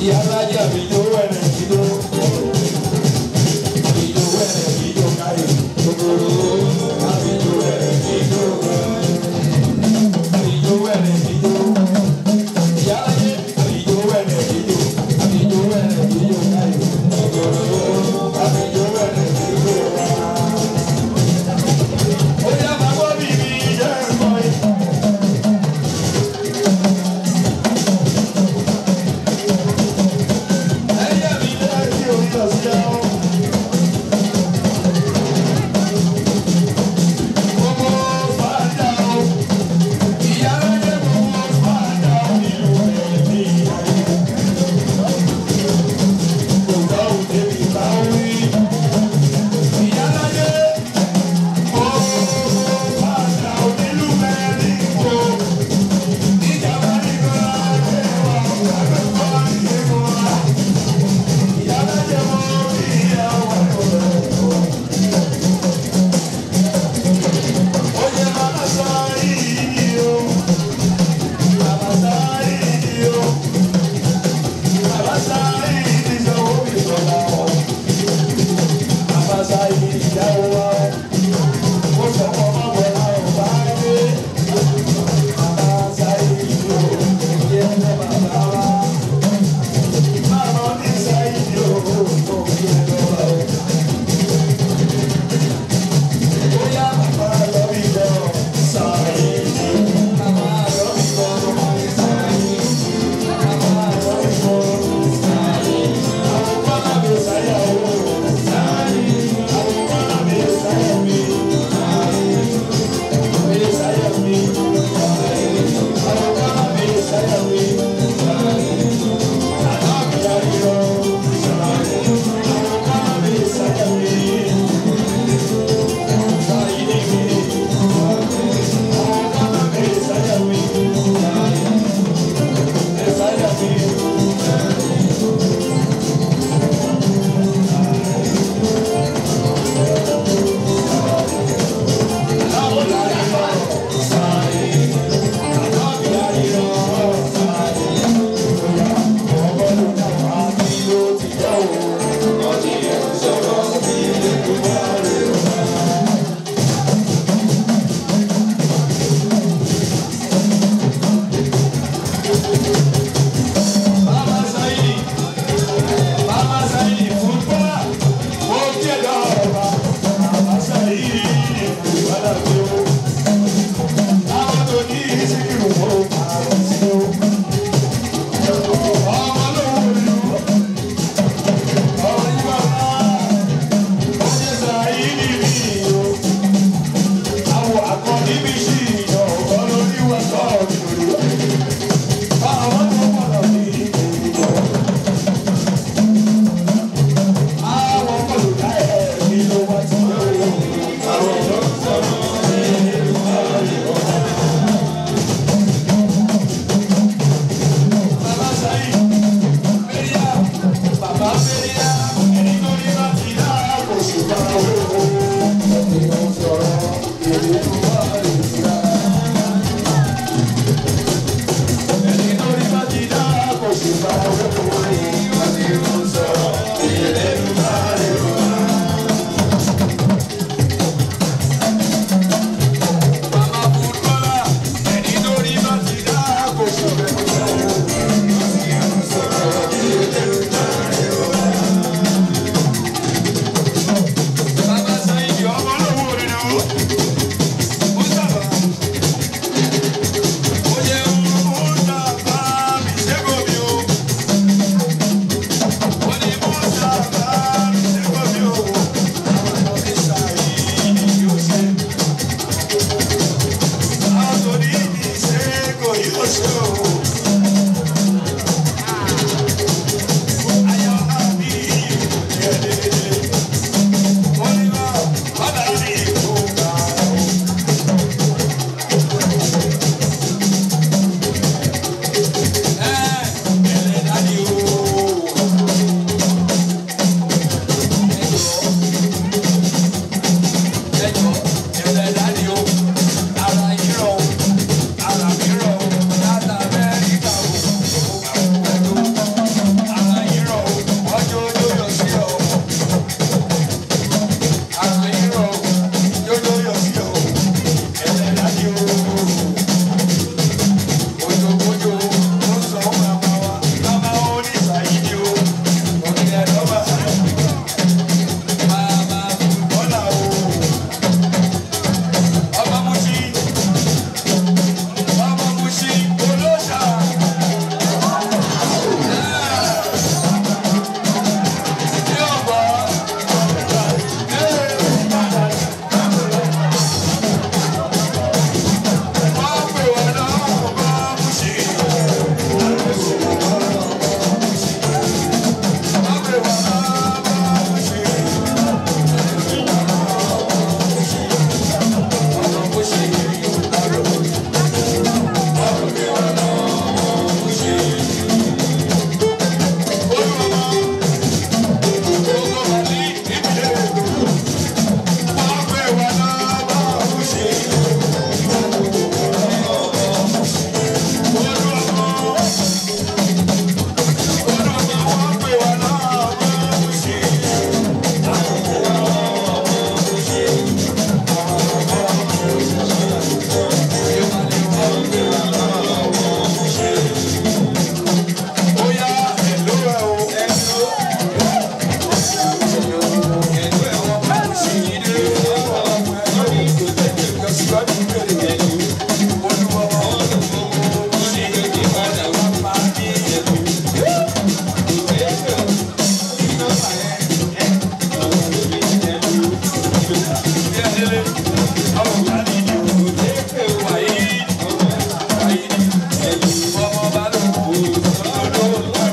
ìyá alájà mi jó wẹ̀rẹ̀ mi jó. mi jó wẹ̀rẹ̀ mi jó káyọ̀ gbogbo àmì jó wẹ̀rẹ̀ mi jó. mi jó wẹ̀rẹ̀ mi jó. ìyá alájà mi jó wẹ̀rẹ̀ mi jó. mi jó wẹ̀rẹ̀ mi jó káyọ̀ gbogbo àmì jó wẹ̀rẹ̀ mi jó. ó yá máa gbọ́ bí mi jẹ́ ẹ̀kọ́ yìí. ẹ̀yẹ́ mi jẹ́ kí orí ọ̀sẹ̀ ọ́. Gbogbo fàájà o, ìyá lóye gbogbo fàájà o nínú ẹ̀mí ayé. Kò gbọ́ òde mi bá wí. Ìyá lóye gbogbo fàájà o nínú ẹ̀mí wo. Ìjàmbá nìkan láti wà, àgbẹ̀kọ́ nìkan wà. Ìyá lóye mo rí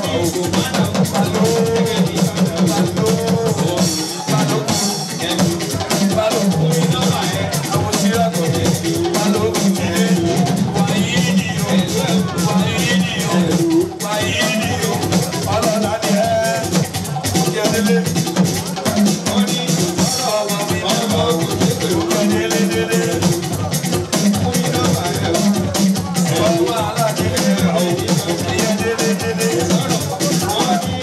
Thank you.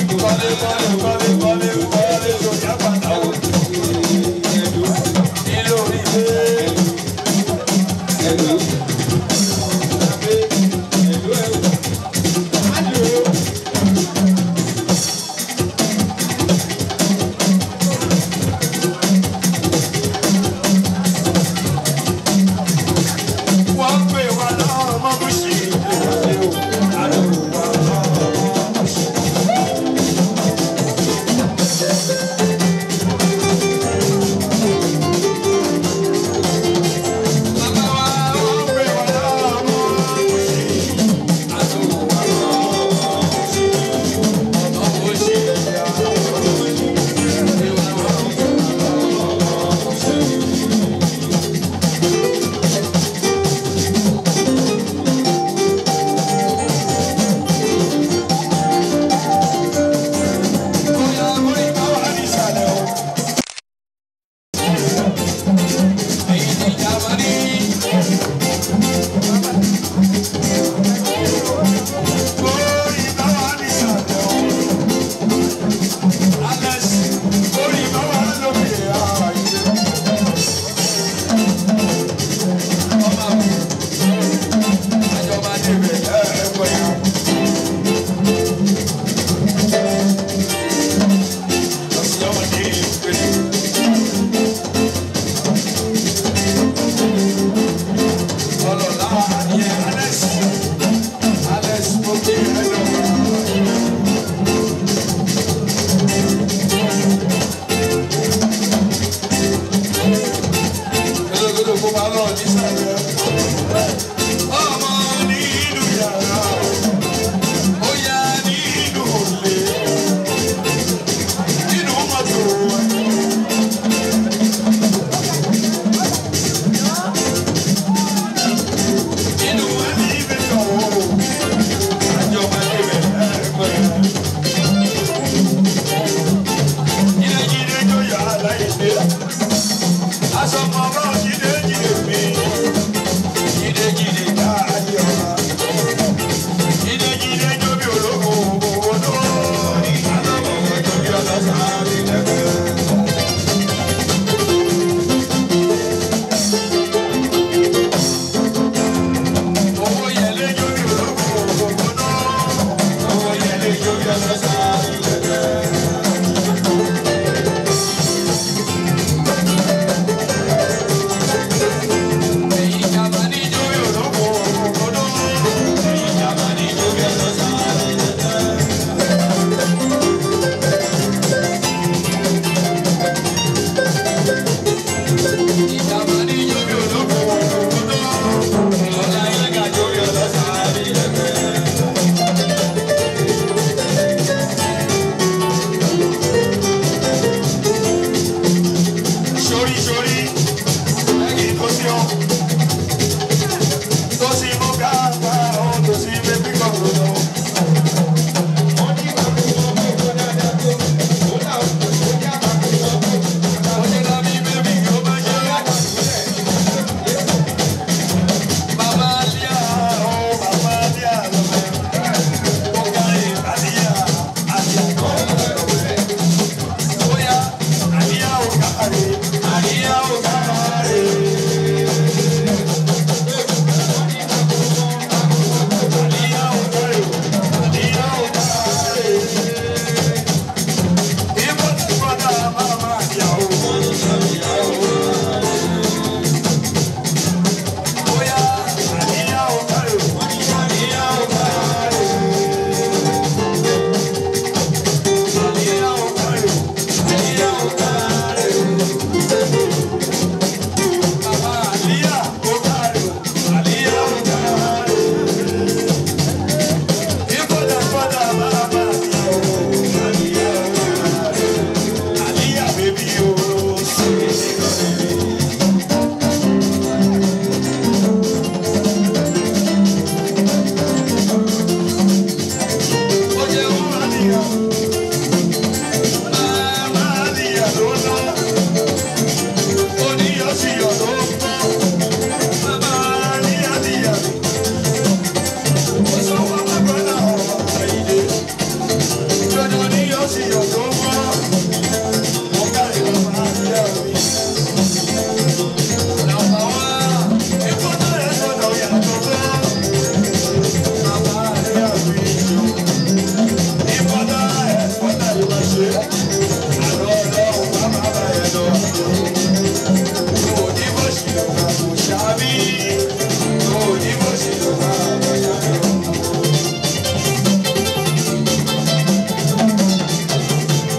Thank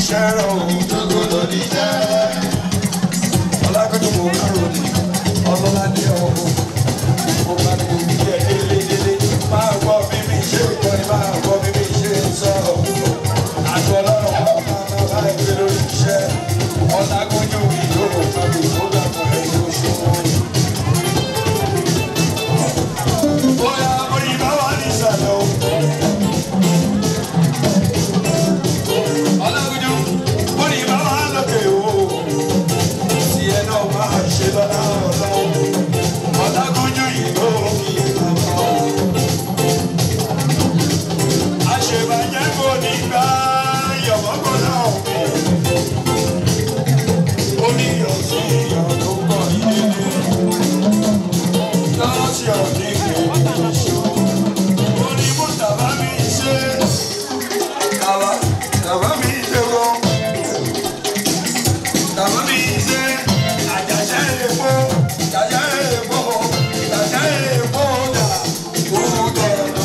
iṣẹ́ rẹ̀ o. Jókòó lórí iṣẹ́. Ọlágbẹ́jọ́ mo kárò ní ọlọ́ládé ọ̀hún. Mo bá ní omi jẹ́ délé délé. Máa gbọ́ bí mi ṣe ń kọrin, máa gbọ́ bí mi ṣe ń sọ̀rọ̀. Àgọ́ ọlọ́run máa máa bá ẹgbẹ́ lórí iṣẹ́. Ọlágbẹ́jọ́ mi yóò kábi tó dàpọ̀ ẹ̀yìn oṣù wọn. Bóyá oyin bá wà ní ìsàlẹ̀ o. Ọlágúnjú, oyin bá wà lókè o. Tí ẹ náà máa ṣe lọ́la ọlọ́run. Ọlágúnjú yìí ló kí bàbá o. Àṣebàjẹ́ kò ní gbá yọ̀mọ́kọ́ náà. Omi ọ̀sìn ìyọ̀ tó pọ̀ yìí lọ́sí ọ̀dí kìí ṣó. Orí mú tàbá mi ṣe. Tàbá tàbá mi ṣe wọ́n. Tàbá mi ṣe. Àjàṣẹ́ èpo. Àjàṣẹ́ èpo. Àjàṣẹ́ èpo dà. Kúrúdọ̀ lọ.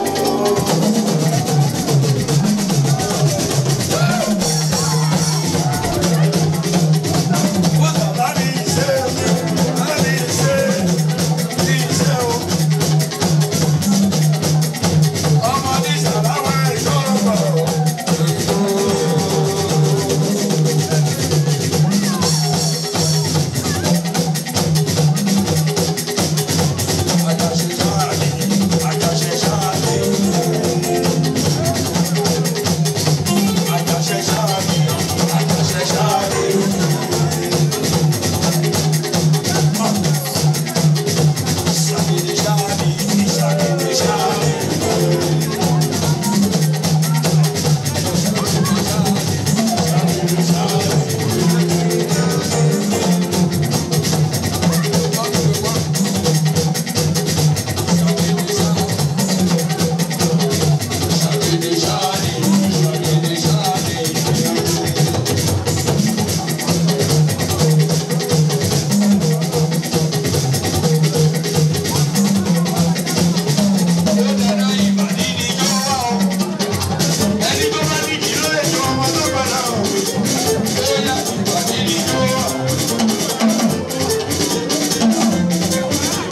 Mú tàbá mi ṣe. Tàbá mi ṣe. Iṣẹ́ o. Ọmọ ní sàláwá ìṣòro. Àjàṣe ṣáàlì, àjàṣe ṣáàlì. Àjàṣe ṣáàlì, àjàṣe ṣáàlì. Ìṣàkìlì ṣáàlì, ìṣàkìlì ṣáàlì.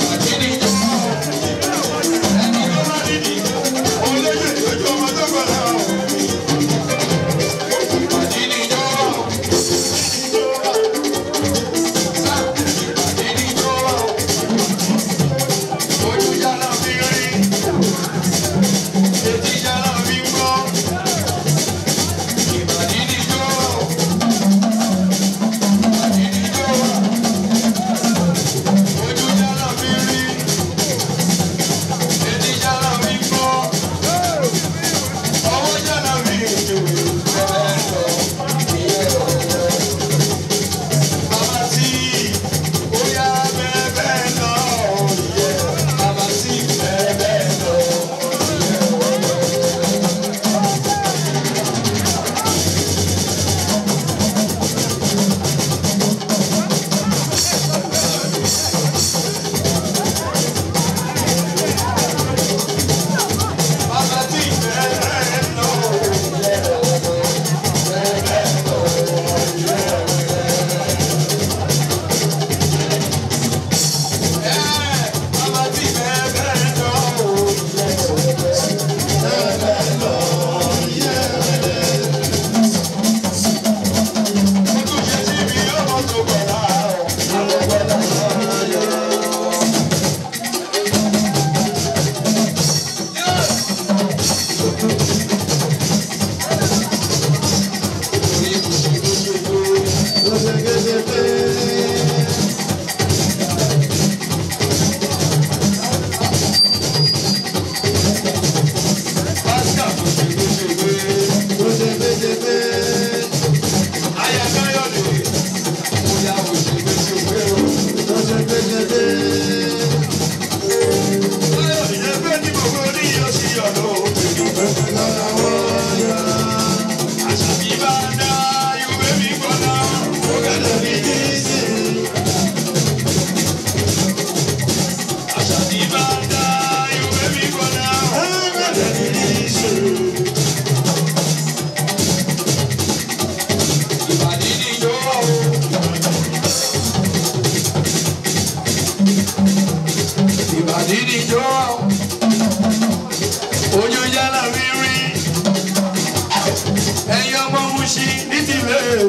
Thank you.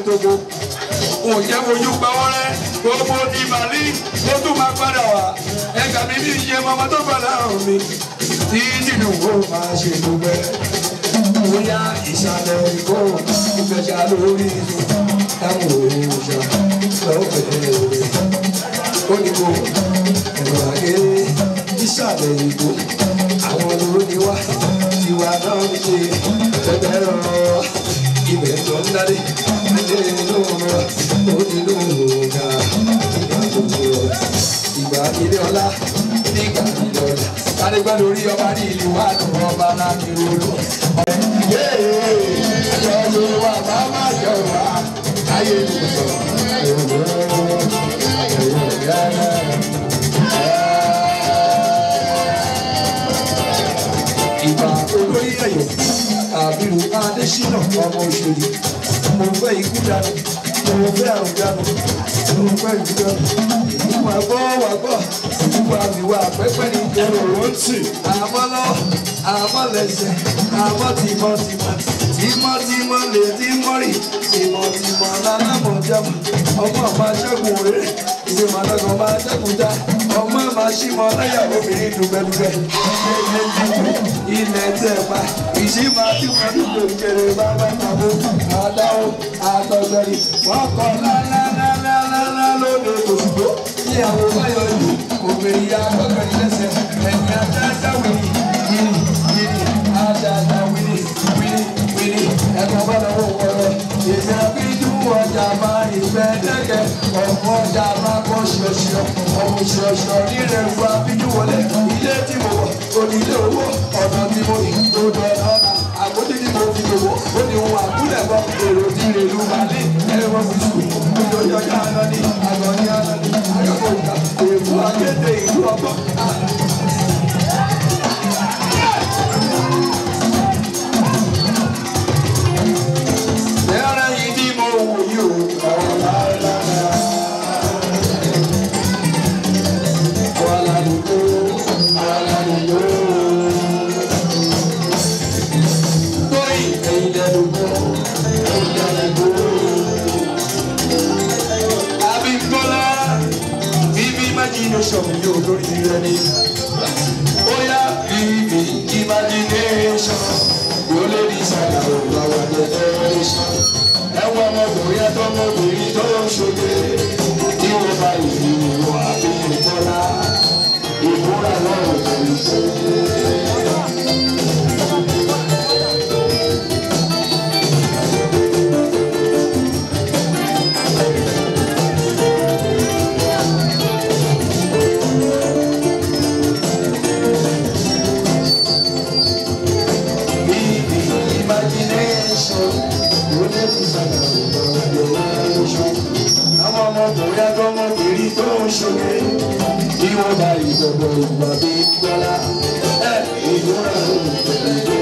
tógo kò jẹ́ fojú pawọ́ rẹ́ gbogbo ti màlí ó tún máa padà wá ẹ̀ka mi ní iye ọmọ tó gbà láàrún mi tí Tinubu máa ṣe gbogbo ẹ̀ bóyá ìsàlẹ̀ ìkó ìfẹ̀sà lórí táwọn òòṣà lọ́fẹ̀ẹ́ rẹ̀ ó ní kó ẹ̀rọ àgé ìsàlẹ̀ ìkó àwọn olórí wa tiwa náà ń ṣe ẹgbẹ́ rọ ibẹ̀ tó ń dádé ẹgbẹ́ inú rọ ó nínú òògà ìgbà gbogbo ìgbà ilé ọlá nígbà ilé ọlá kádégbá lórí ọba ní ìlú wa lọ ọba láti ronú. Ẹjọ́ Yorùbá bá má jọ wá ayé ìlú sọ. Ìgbà olórí ẹ̀yọ̀ àbírù Adésínà ọmọ òṣèlú. Mo fẹ́ ikú dànù, mo fẹ́ àrùn dànù, mo fẹ́ ìlú dànù. Ìwà gbọ́ wà gbọ́, ìwà ìwà pẹ́pẹ́ ní ìjọba òun tì. Àmọ́ lọ́wọ́, àmọ́ lẹ́sẹ̀, àmọ́ tìmọ̀ tìmọ̀ tímọ́tímọ́ lè tí mọ́rì tìmọ̀tìmọ̀ lálámọ̀ jẹ́mọ̀ ọmọ máa ṣẹ́gun rere ìwé màdàgàn máa ṣẹ́gun já ọmọ máa ṣímọ̀ láyà obìnrin dùgbẹ́dùgbẹ́ ilé tìjú ilẹ̀ tẹ̀ pa ìṣí máa tí wọ́n dúró kéré bàbá tàbó àdáwó àtọ̀gbẹ̀rì wọ́n kọ́ lálálálálá lóde òṣùgbó tí àwọn báyọ̀ yìí obìnrin ya gbọ́gbẹ̀rì lẹ́sẹ̀ ẹ̀yìn adájá wìrì yìí yìí adájá wìrì wìrì wìrì ẹ̀kọ́ bá lọ́wọ́ wọ̀rọ̀ ìṣe àbíjú ọjà máa ìfẹ́ dẹ́gẹ̀ ọ̀pọ̀ ọjà máa kọ́ ṣọṣọ ọ̀pọ̀ ṣọṣọ nílẹ̀ ìlú àbíjú wọlé ilé tí mo wọ̀ onílé owó ọ̀nà tí mo yìí tó dọ̀ ọ̀nà àkójú tí mo fi gbowó ó ní ohun àkúlẹ̀ bọ́ èrò tí rè lu màlí ẹ̀rọ fi sùn ìjọjọ ọjà àná ní àgọ́ ní àná ní àgọ́ ìgbà èèfù akéde ìlú ọgbọ́n. Ẹ̀rọ yìí tí mo wò yìí o, ọ̀rọ̀ láéláé. Wàhálà nìkó, wàhálà nìyó. Tóyì ẹ̀yin lẹ́nu kó, ẹ̀yin lẹ́nu kó. Abímbọ́lá, bíbí imagination yóò lórí rẹ ní. Bóyá bíbí imagination yóò lè ní sàlẹ̀ òwúrọ̀ wà generation. Ẹ̀wọ̀n ọmọkùnrin àtọmọbìnrin tó ń ṣoge tí wọ́n bá ìlú ìwọ Abímbọ́lá. Ìmúra lọ́rùn kò ní ṣe. Bíbí imagination yóò lè ní sàlẹ̀ òwúrọ̀ generation. Àwọn ọmọkùnrin àtọmọbìnrin tó ń ṣoge tí wọ́n bá ìjọba ìgbà bí gbọ́lá. Ẹ ìmúra lọ́rùn kò ní ṣe.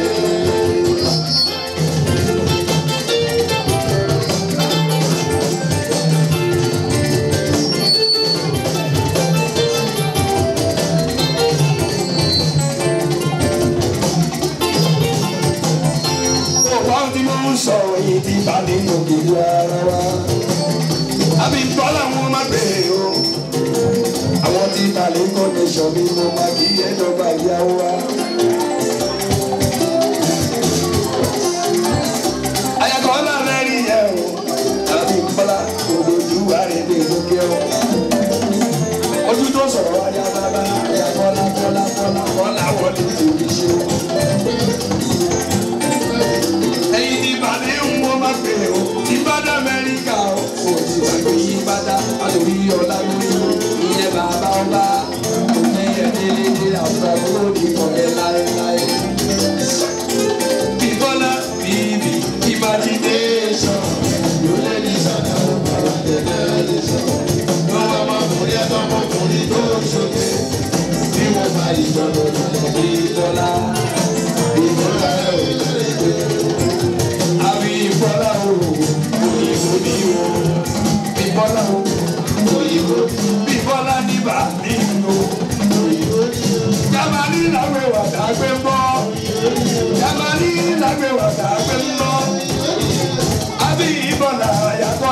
Ọ̀pọ̀ tí mo ń sọ yìí ti bá nínú ìlú ara wa. Àbí bọ́lá wọn máa gbé o. Àwọn tí balẹ̀ kọ́ndẹ̀ṣọ̀ mi mo máa kí ẹ̀dọ́gba ìyàwó wa. Ayakọ̀ láàrin rí ẹ̀ o. Àbí bọ́lá òdòdó àrèdè lókè o. Ojú tó sọ̀rọ̀ ayá bàbá ayakọ̀ lábọ́lá bọ́lá bọ́lá wọlé tòbí ṣe o ẹyin ní balẹ̀ ń wọ́n máa pè ó ìbádà amẹ́ríkà ó kò sí gbàgbé ìbádà àtòrí ọ̀la lórí ìyẹn bàbá ọba òní ẹ̀dẹ́lẹ́dẹ́ àwùjọ tó ní kọ̀ọ̀yẹ láéláé. bíbọ́lá bíbí imagination yóò lé ní sàkà ọ̀pọ̀ generation. lọ́wọ́ ọmọkùnrin ẹ̀dọ́mọkùnrin tó ń ṣoge bí wọ́n bá ìjọba ìjọba bíbọ́lá bíbọ́lá ẹ̀ ò lè gbé àbí ìbọ́lá o òyìnbó ní o ìbọ́lá o òyìnbó ìbọ́lá ní bàbí o òyìnbó ní o. Jamani làgbé wà dàgbé ń bọ́ Jamani làgbé wà dàgbé ń bọ́ àbí ìbọ́lá yàtọ̀.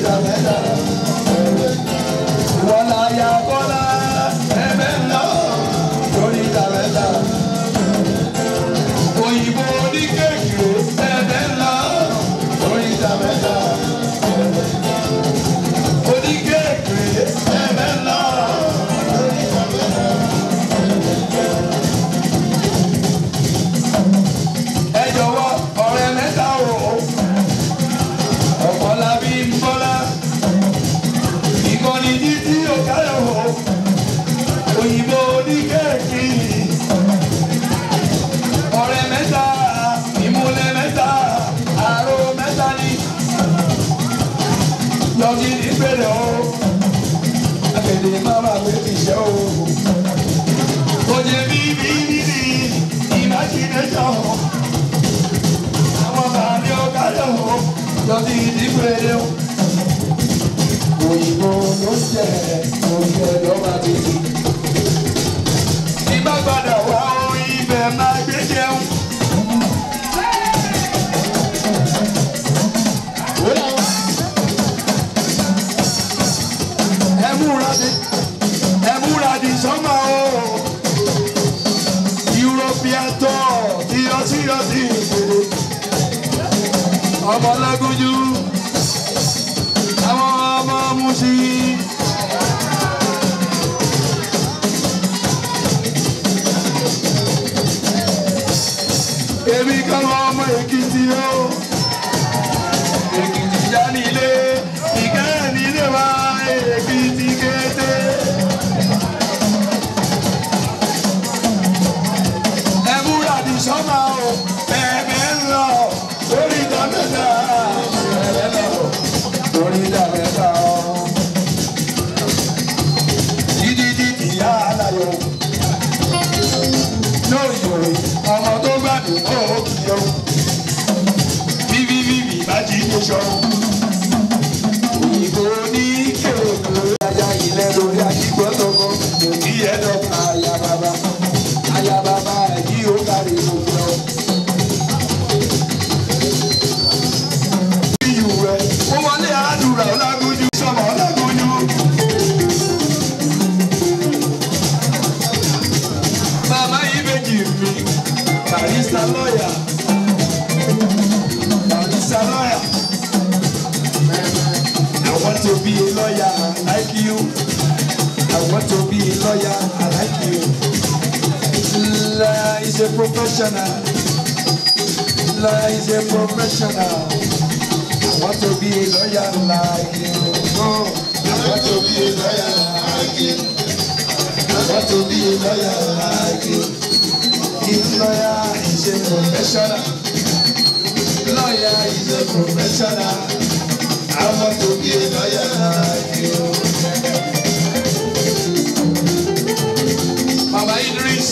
ìgbà mẹ́ta. Wọ́n la ya bọ́lá ẹ̀mẹ́ ńlá lórí ìgbà mẹ́ta. Òyìnbó ní kéèkì ẹ̀mẹ́ ńlá lórí ìgbà mẹ́ta. Oníkéèkì ẹ̀mẹ́ ńlá lórí ìgbà mẹ́ta. Ẹ jọ̀wọ́ ọ̀rẹ́ mẹ́ta o. Ọ̀pọ̀lábí ń bọ́lá. Ìkànnì títí òkàlẹ̀ o. Òyìnbó oníkéèkì. Ọ̀rẹ́ mẹ́ta, ìmúlẹ̀ mẹ́ta, àrò mẹ́ta ni. Lọ́kì ní pẹ̀lẹ́ o. Àgbẹ̀dẹ̀ máa máa gbé ìṣẹ́ o. Òjè bí bí bí bí imagination àwọn bàbá ọ̀gá lọ́wọ́ lọ́dí ìdíbẹ̀rẹ̀ o. Òyìnbó ló jẹ oúnjẹ lọ́ba títí. Ìbá padà wá orin ibẹ̀ máa gbé jẹun. Ẹ múra di ẹ múra di sọ́mà o. European tour tí ọtí ọtí ìpele ọmọ lágójú àwọn ọmọ musi. èmi kan ọmọ èkìtì o èkìtì já nílé ìkẹ́ nílé wa èkìtì kété. ẹ múra di sọ́mà o ẹ̀mẹ́ ń lọ lórí ìdá mẹ́ta ẹ̀mẹ́ lọ lórí ìdá mẹ́ta o. dídídí ìyá aláyọ̀ lóyòrè ọmọ tó gbàdùn ó kì í o. bíbí bíbí bá jí ní sọ. òyìnbó ní kéèkó ajá ilẹ̀ lórí akíkọ́tọ̀kọ́ kò kí ẹ dọ́gba ayá bàbá ayá bàbá yìí ó kárí gbogbo lọ. iyù rẹ̀ ó wọlé àdúrà ọlágójú sọmọ ọlágójú. Màmá yìí méjì mi, barista lọ́yà, barista lọ́yà. I want to be a lawyer like you. I want to be a lawyer like you. Lawyer is a professional. Lawyer is a professional. I want to be a lawyer like you. Oh, I want to be a lawyer like you. I want to be a lawyer like you. If lawyer is a professional. Lawyer is a professional. I want to be a lawyer like you. Mama Idris.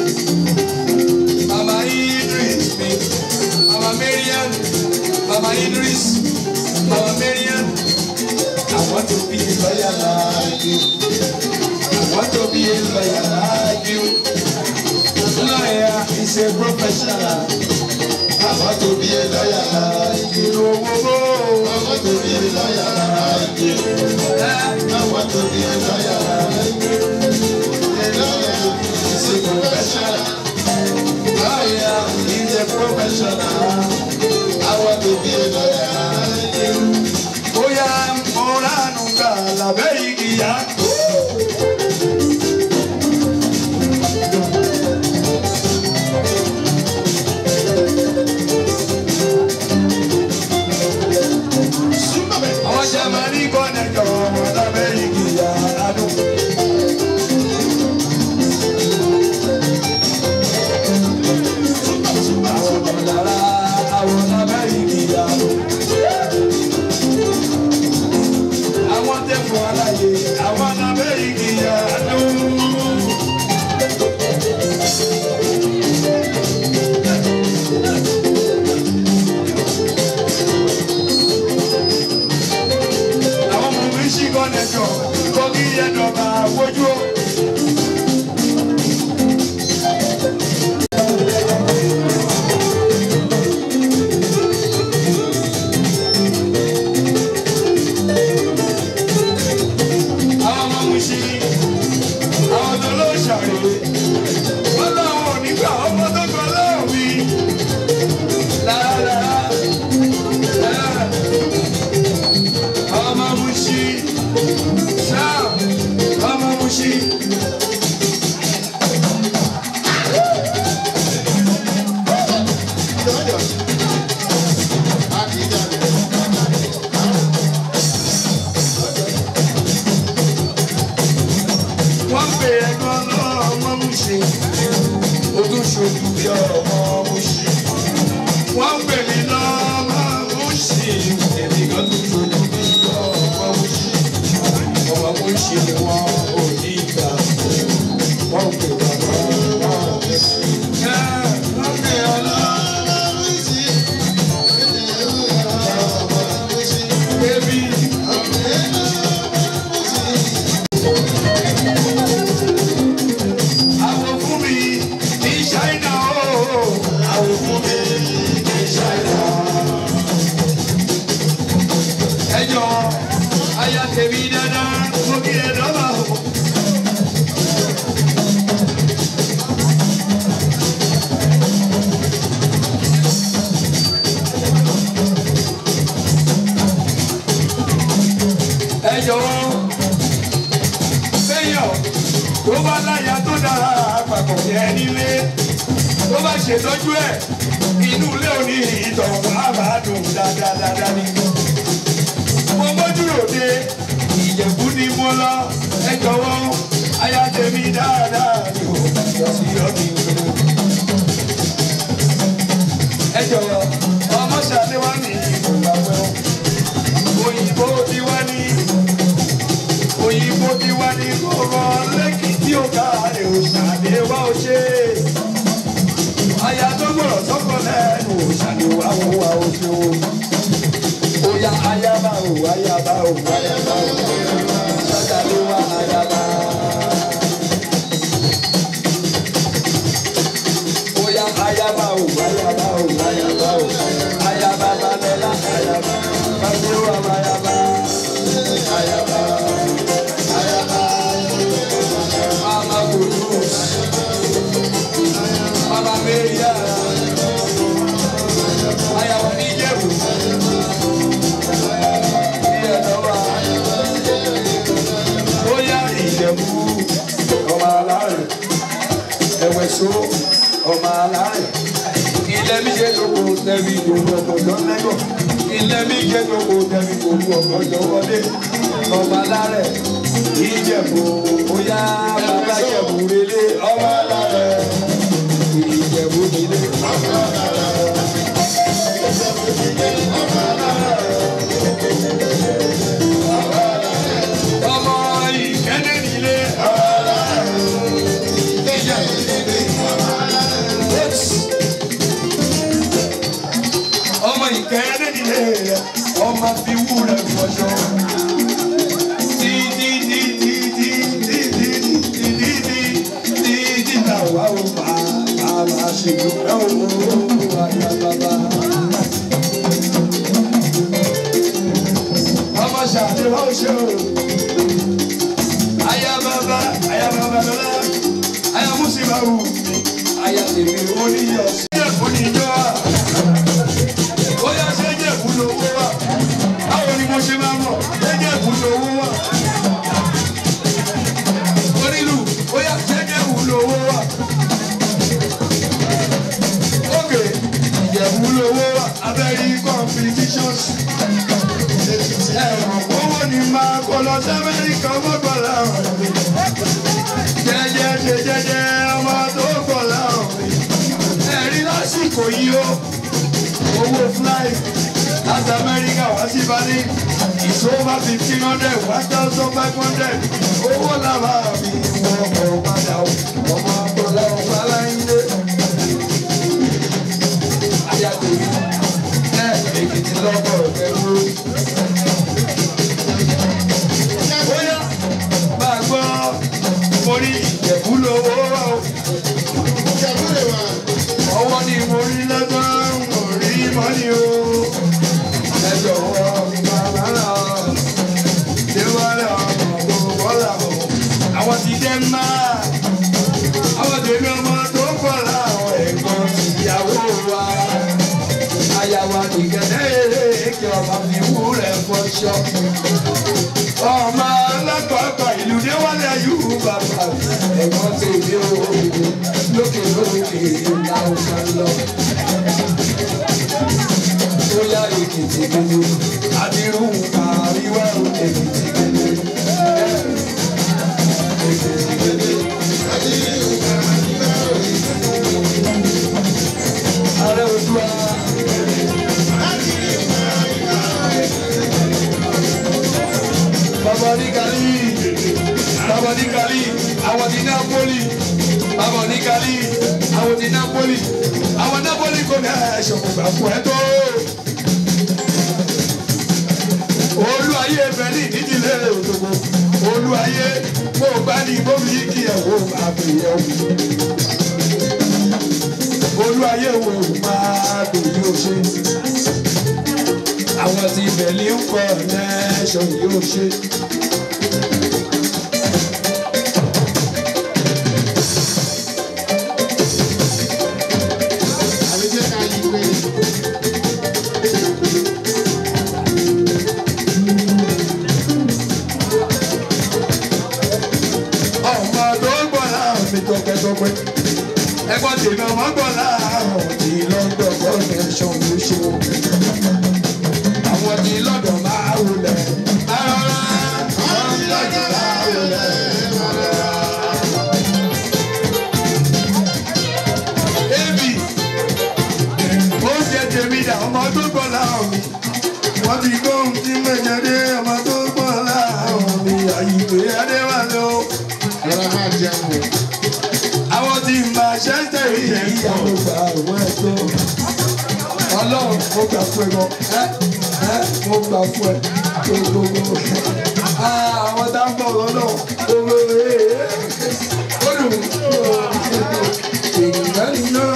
Mama Idris. Me. Mama Marian. Mama Idris. Mama Marian. I want to be a lawyer like you. I want to be a lawyer like you. Lawyer is a professional. I want to be a lawyer like you. Oh, oh, oh. I want to be a lawyer like you. I want to be a lawyer like you. A lawyer is a professional. Lawyer is a professional. I want to be a lawyer like you. Bóyá mo ránù gbà lábẹ́ igi yá. Àwọn Jẹ́mánì kọ́nẹ̀tọ̀ ọmọ lábẹ́ igi yá ládùn. Àwọn ọ̀dàrà àwọn lábẹ́ igi yá ládùn. Àwọn tẹ̀fọ́ aláyé àwọn lábẹ́ igi yá ládùn. àwọn ọmọ mi ṣì kọ́nẹ̀tọ̀ kọ́kí yẹn dọ̀gba fojú o. gan lọ́mọ mú ṣe ó tún ṣojú bí ọmọ mú ṣe wọ́n pè mí lọ́mọ mú ṣe èmi gan tún ṣojú bí ọmọ mú ṣe ọmọ mú ṣe wọn ò ní ìgbà wọ́n pè bàbá wọn pè sí. wọ́n pè ọlọ́mọ mú ṣe bébí. Àwọn fún mi ní Ṣáínà o. Àwọn fún mi ní Ṣáínà. Ẹ jọ aya tèmi dáadáa, mo kí ẹ dọ́gba o. Ẹ jọ̀wọ́ séèyàn tó bá láyà tó dára àpapọ̀ yẹn nílé tó bá ṣètọ́jú ẹ̀ inú ilé òní ìtọ̀wọ̀ àbádùn dáadáa ni. mo mójú ròde ìjẹ̀bú ni mo lọ ẹ jọ̀wọ́ aya tèmi dáadáa ni ò yọ sí ọdún ìlú. ẹ jọ̀wọ́ ọmọ ṣàlẹ́wà ní ìgbà pẹ́ òyìnbó ti wá ní òyìnbó ti wá ní kóró lẹ́kìtì ọ̀gá rẹ̀ ò ṣàdéwá ó ṣe. aya tó gbọ́dọ̀ sọ́kọ lẹ́nu ò ṣàdéwá ó wá ó ṣe o. Oya ayaba o ayaba o ayaba o ṣàdéwá ayaba. Oya ayaba o ayaba o ayaba o ayaba balẹ̀la ayaba ṣàdéwá ayaba ayaba. Mama Gurus, Mama Maria, Ayawa Nijebu, Iyanawa, Oya Ìjẹ̀bú, ọmọ alárẹ̀, Ẹ̀wẹ̀só, ọmọ alárẹ̀, ilẹ̀ mi jẹ́ lóko tẹ̀mí gbogbo ọ̀gbọ̀dọ̀ lẹ́gọ̀, ilẹ̀ mi jẹ́ lóko tẹ̀mí gbogbo ọ̀gbọ̀dọ̀ wọlé, ọmọ alárẹ̀, Ìjẹ̀bú, Oya bàbá Ìjẹ̀bú relé, ọmọ alárẹ̀, Ìjẹ̀bú nílé, ọmọ alárẹ̀. Ọmọ ìkẹ́lẹ́ nílé, ọmọ alárẹ̀. Ìjẹ̀bú nílé, ọmọ alárẹ̀. ọmọ ìkẹyẹdẹ nílé rẹ ọmọ fi wúrẹ fọṣọ. Tí tí tí tí tí tí tí tí tí tí tí tí ta wá o bá a máa ṣe dúpẹ́ owó àyà bàbá. Ọmọ ṣàdéhùn ó ṣe o. Àyà bàbá àyà bàbá lọ́la àyà mùsùlùmá wù mí àyà tèmi ó níyọ̀ sí ẹ̀kọ́ níjọ́ à ó yá ṣé jẹ̀bú lówó wà báwo ni mo ṣe máa mọ̀ ṣé jẹ̀bú lówó wà onílù ó yá ṣé jẹ̀bú lówó wà ókè ìjẹ̀bú lówó wà abẹ́rí competitions ẹ̀rọ owó ni máa kó lọ sí amẹ́ríkà ọmọgbọ̀n láwọn jẹ́jẹ́ ṣe jẹ́jẹ́ ọmọ tó gbọ̀ láwọn ẹ̀rí lásìkò yìí ó owó fly láti amẹ́ríkà wá sí balẹ̀ is over fifteen hundred one thousand five hundred owó làbá mi wọ́n kọ̀ padà ó ọmọ akọ́lá ọ̀pá láyé. ayàtòrí ẹ èkìtì lọ́kọ̀ ẹ̀rú. bóyá bá a gbọ́ mo rí ìjẹ̀bú lówó wá o ọwọ́ ni mo rí lọ́gbọ́n mo rí mọ́ni o. ẹ jọ̀wọ́ bàbá náà déwálé ọmọ gbogbo bọ́lá o. àwọn ti dẹ́ máa àwọn tèmi ọmọ tó pọ̀ láwọn ẹ̀gbọ́n ìyàwó wa. àyàwó àdìgẹ́dẹ́ kí ọba fi wúrẹ̀ fọṣọ. ọmọ alákọ̀ọ́kọ̀ ìlú déwálé ayú bàbá ẹ̀gbọ́n tèmi o lókè lókè ìlà òkà lọ. Bóyá èkìtì gbogbo, àbírú àríwá èkìtì gbogbo. Èkìtì gbogbo, bàbá ní Gali bàbá ní Gali àwọn ti Napoli bàbá ní Gali àwọn ti Napoli àwọn Napoli kò ní ẹ̀ṣọ́ kò gbà fún ẹ tó. olúwayé bẹ̀lí nídìílé òdòdó olúwayé mo gbá ní bómi yìí kí ẹ̀ wò máa bè yẹ wò. olúwayé wo máa bè yóò ṣe àwọn tí bẹ̀lí ń kọ́ nẹ́ṣọ̀ yóò ṣe. àbí jẹ́ ká yí pé ọmọ tó ń gbọ́ láàrùn mi tọpẹ́tọpẹ́ ẹgbọ́n tèmi ọmọ gbọ́ láàrùn tí lọ́dọ̀ kọ́nẹ́ṣọ̀ ló ṣe o. àwọn tí lọ́dọ̀ máa wulẹ̀ rárá wọ́n ń lọ́dọ̀ máa wulẹ̀ rárá. Ebi oúnjẹ tèmi dà ọmọ tó gbọ́ láàrùn mi wọ́n ti gbóhùn tí mẹ́jọ dé ọmọ tó gbọ́ láàrùn mi àyíké adéwálé o ọ̀rọ̀ máa jẹun o. àwọn tí Manchester yìí ìyàwó gbà wọ́n ẹ̀ tó. ọlọ́run mo gbà fún ẹ gan ẹ ẹ mo gbà fún ẹ tó gbogbo. àwọn tá a ń bọ̀ lọ́nà gbogbo ee ó dùn èèyàn nínú.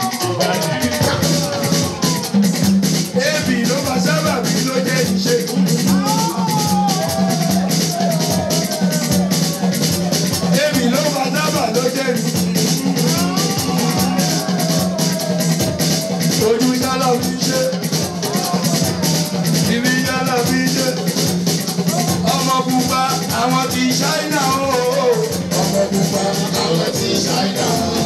Ebi ló máa sábà bí ló jẹ́ ìṣe. Ebi ló máa sábà ló jẹ́ ìṣe. ojú yálà fi ṣe ibi yálà fi ṣe ọmọ pupa àwọn ti ṣáínà o ọmọ pupa àwọn tí ṣáínà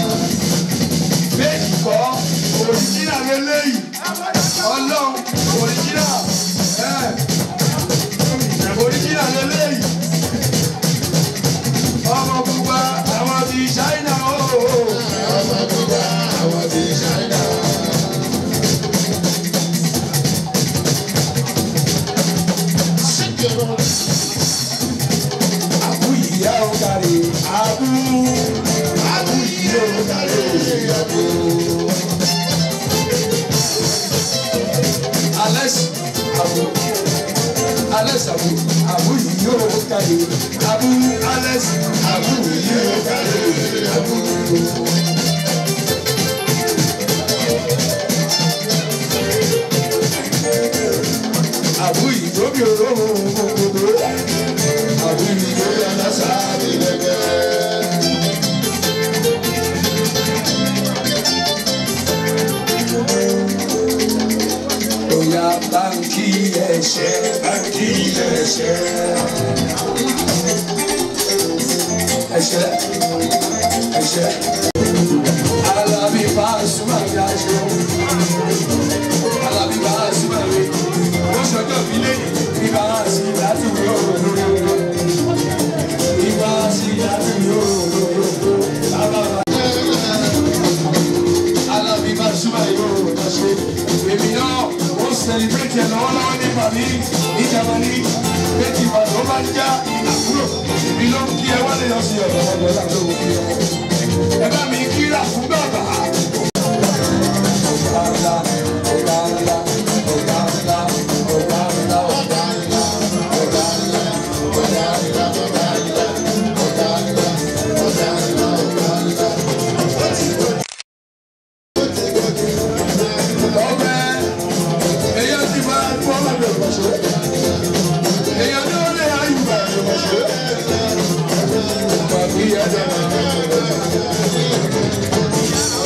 méjì kọ́ òrìjínà lélẹ́yìí ọlọ́run òrìjínà ẹ̀ òrìjínà lélẹ́yìí ọmọ pupa àwọn ti ṣáínà o ọmọ pupa àwọn tí ṣáínà. àbú ìyá ò kárí àbú àbú ìyá ò kárí àbú. Alex Abu Alex Abu Abu ìyá ò kárí Abu Alex Abu ìyá ò kárí Abu. Abu ìdóbi olóhùn gbogbo Abu ìdóbi alásà Ìlẹ̀kẹ̀. Oya báńkì ẹ̀ṣẹ̀ báńkì ẹ̀ṣẹ̀. Ẹ̀ṣẹ̀ ẹ̀ṣẹ̀. Alábí Pasuma bí aṣọ. Alábí Pasuma bí. Ó ṣọjọ́ bí lẹ́yìn. Ibà sí láti wí òòrùn. Ibà sí láti wí òòrùn. Bàbá bá. Alábí Pasuma yóò wọ́n ṣe. Èmi náà ó sẹlẹ̀bírẹ̀tì ẹ̀ lọ́wọ́lọ́wọ́ ní Màmí ní Jamani. Bẹ́ẹ̀ni ìbàdàn bá ń já àbúrò. Èmi ló ń kí ẹ wálé lọ sí ọ̀dọ̀ ọ̀dọ̀ láti òkú kí ọ. Ẹ bá mi kíra fún bàbá. Ọ̀gá ńlá, ọ̀gá ńlá, ọ̀gá ńlá, ọ̀gá ńlá, ọ̀gá ńlá, ọ̀gá ńlá, ọ̀gá ńlá, ọ̀gá ńlá, ọ̀gá ńlá, ọ̀gá ńlá, ọ̀gá ńlá. Ọbẹ̀ èyàn ti máa ń fọ́ ọmọdé ọ̀ṣọ́. Èyàn ní ó lè ayù bàbá ọ̀ṣọ́. Bàbí ẹ̀dá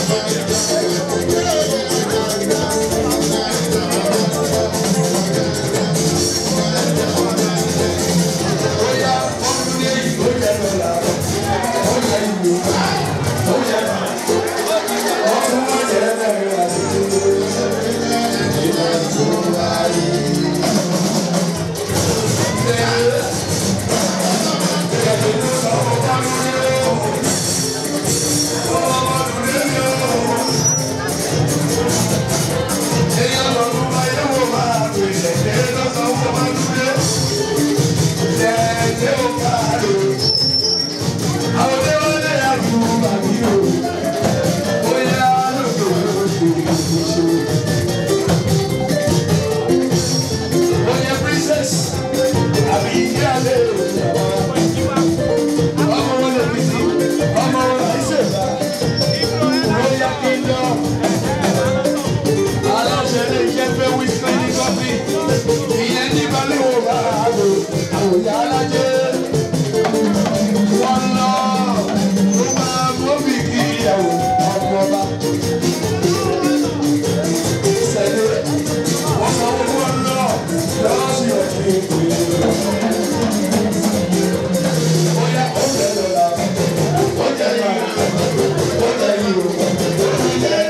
ìyá alájẹ wọn lọ ló máa mọ́bì kí ìyàwó ọmọ ọba sẹ́lẹ̀ wọ́n sọ fún wọn lọ lọ́wọ́ sí ọ̀sẹ̀ ìpè. Bóyá ó jẹ́ lọ́la, ó jẹ́ lọ́la, ó jẹ́ lọ́la.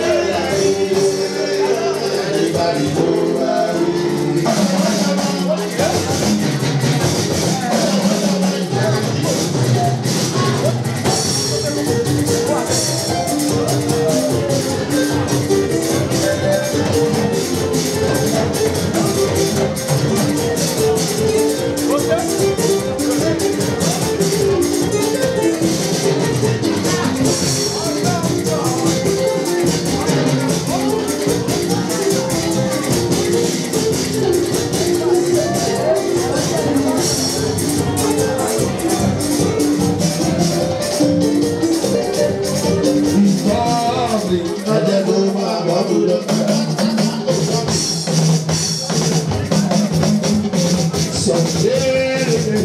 Lovely. Ajẹ́ kó máa bọ́ búrọ́. Someday,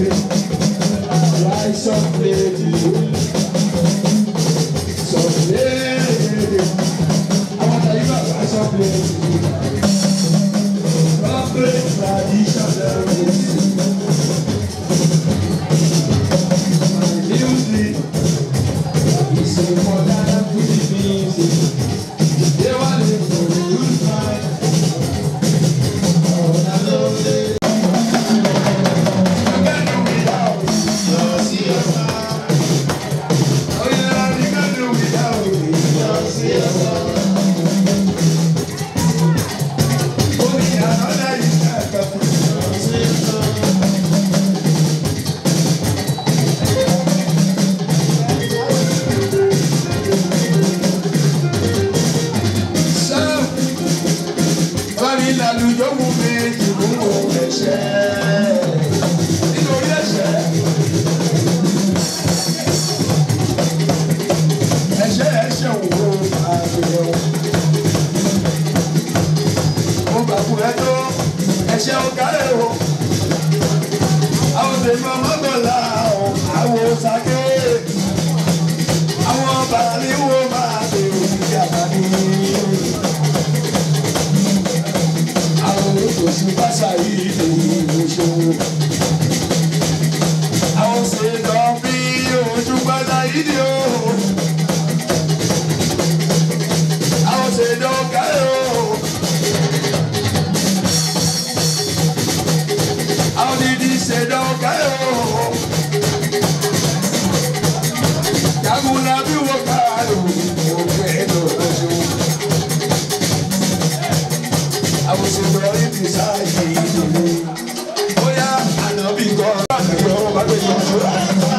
rise up, lady. Someday, I want to even rise up, lady. Come break tradition, My music is a modern music. They want to lose my. Oh, I love it. Lálùjọ́ mú mi ìmú ẹ̀ṣẹ̀ nítorí ẹ̀ṣẹ̀. ẹ̀ṣẹ̀ ẹ̀ṣẹ̀ wo àgbèrè o. mo gbàgbọ́ ẹ tó ẹ̀ṣẹ̀ ọ̀kárẹ̀ o. àwọn tèmi ọmọ gbọ̀lá o àwọn sàké. àwọn bàálí wo máa bèrè ìdí àbáni. àwọn olùkọ́sí pásá yìí lè ní ìṣòro. àwọn ṣèlú bí ojú pátá yìí ni o. àwọn ṣèlú ọ̀kárẹ̀ o. àwọn dídí ṣèlú ọ̀kárẹ̀ o. Yàgùnà bí wọ́n ká lò ó fẹ́ lọ́jọ́. Àwọn ṣèlú ọ̀rí ti sáàyè ìdílé. Bóyá ànábì kan láti yọ ọ́ bá gbé yọ ọ́ sóra.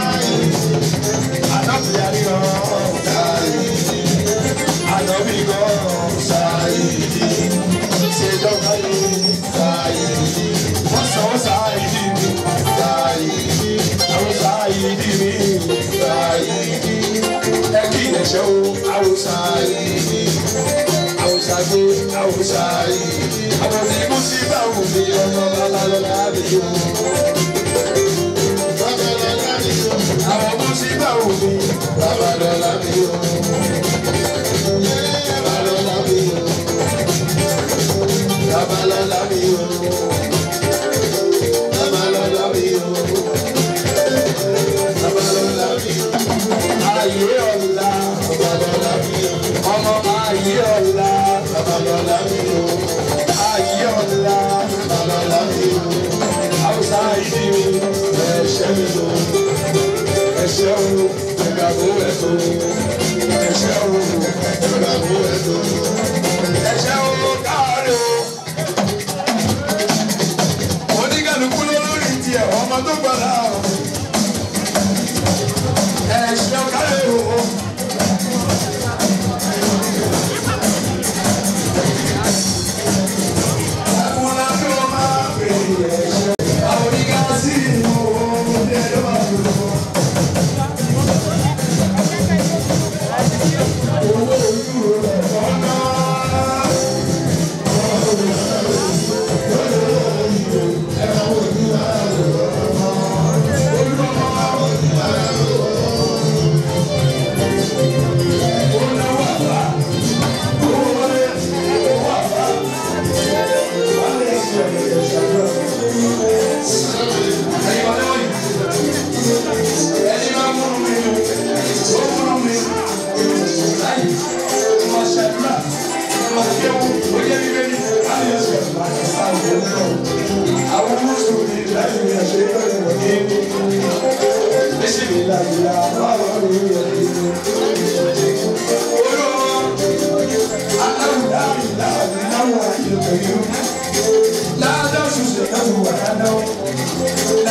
Ànábì yarí ọ́ sáàyè. Ànábì kan sáàyè. Ṣé dọ́gba yìí sáàyè? Wọ́n sọ ọ́ sáàyè mi sáàyè. Àwọn sáàyè dì mí sáàyè. Ẹ kí ẹ̀ṣẹ̀ o, àwọn sáàyè. Àwọn sàgbé, àwọn sáàyè. Àwọn tí kò sí báwo ni ọmọ bàbá lọ́la mi yó. Àwọn kò sí báwo ni bàbá lọ́la mi yó. Bàbá lọ́la mi yó. Bàbá lọ́la mi yó. Bàbá lọ́la mi yó. Bàbá lọ́la mi yó. Ayé ọ̀la. Bàbá lọ́la mi yó. Ọmọ ayé ọ̀la. Bàbá lọ́la mi yó. Ayé ọ̀la. Bàbá lọ́la mi yó. Hausa ìdí mi. Ẹ̀ṣẹ̀ mi lò. Ẹ̀ṣẹ̀ o. Ẹ̀gbàgbọ́ ẹ̀tọ́. Ẹ̀ṣẹ̀ o. Ẹ̀gbàgbọ́ ẹ̀tọ́. Ẹ̀ṣẹ̀ o káàárẹ̀ o. Oníkàlùkù lórí tiẹ̀ ọmọ tó gbọ́dọ̀ àwọn. Ẹ̀ṣẹ̀ o káàárẹ̀ o. Àkùnà tó máa bèrè ẹ̀ṣẹ̀. Àwọn oníkàlùkù sí ìlú ọmọdé ló máa lò. Owó ojú rẹ̀ fọ́nà.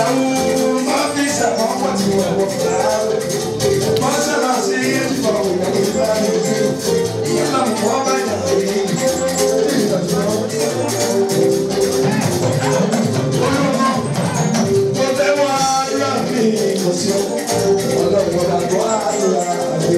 ìyàwó máfíìsì àwọn ọmọ tí wọ́n wọ̀ láàrú. wọ́n sábà sí ìfọ̀ ìyàwó ìbára ìlú. ìyá náà wọ́n bá yàrá yìí. Mo fẹ́ wá àdúrà mi kò sí ọlọ́run ọba tó àdúrà mi.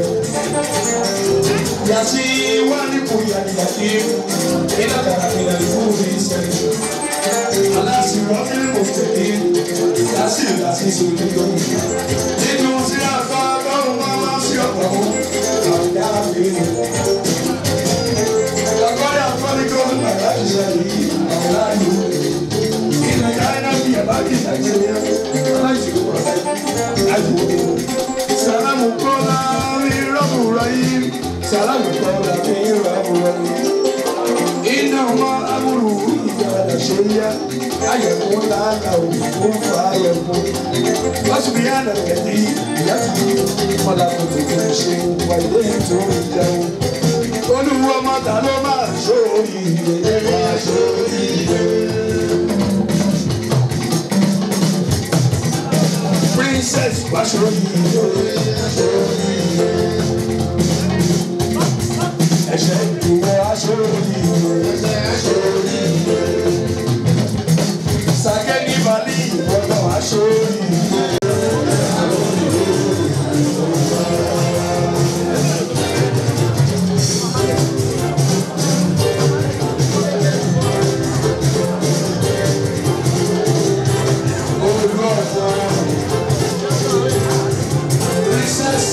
Yàtí wá nípò yàtìyàtì iná kàrà mi nà ìfún mi sẹ́yìn. Aláàsì wọ́n fi mò ń tẹ̀lé yàtì ìlàsí sórí lórí. Nínú sí àgbà báwọn máa máa sí ọ̀pọ̀ mú àwọn yàrá mi nù. Ọ̀gbọ́n yà fọ́nì kó ń bàtà ìṣẹ̀lẹ̀ yìí àwọn láàyè. Ina yana biya baki a jiriya, alaji ayi Salamu kola mi rabu rahim, salamu kola mi rabu rahim. Ina ma amuru ija da shirya, ayyamu lana o fa ayyamu. Wasu biya da gadi, ya fi mala mutu kan ṣe wa ilé tó ìjẹun. Olúwo mọ́ta ló máa ṣòrí ilé, máa ṣòrí ilé. princess Basori. Ẹ̀ṣẹ̀ ìwọ aṣọ́rí. Sàkẹ́ni Bali ìwọ́nà aṣọ́rí. Olùkọ́ Princess,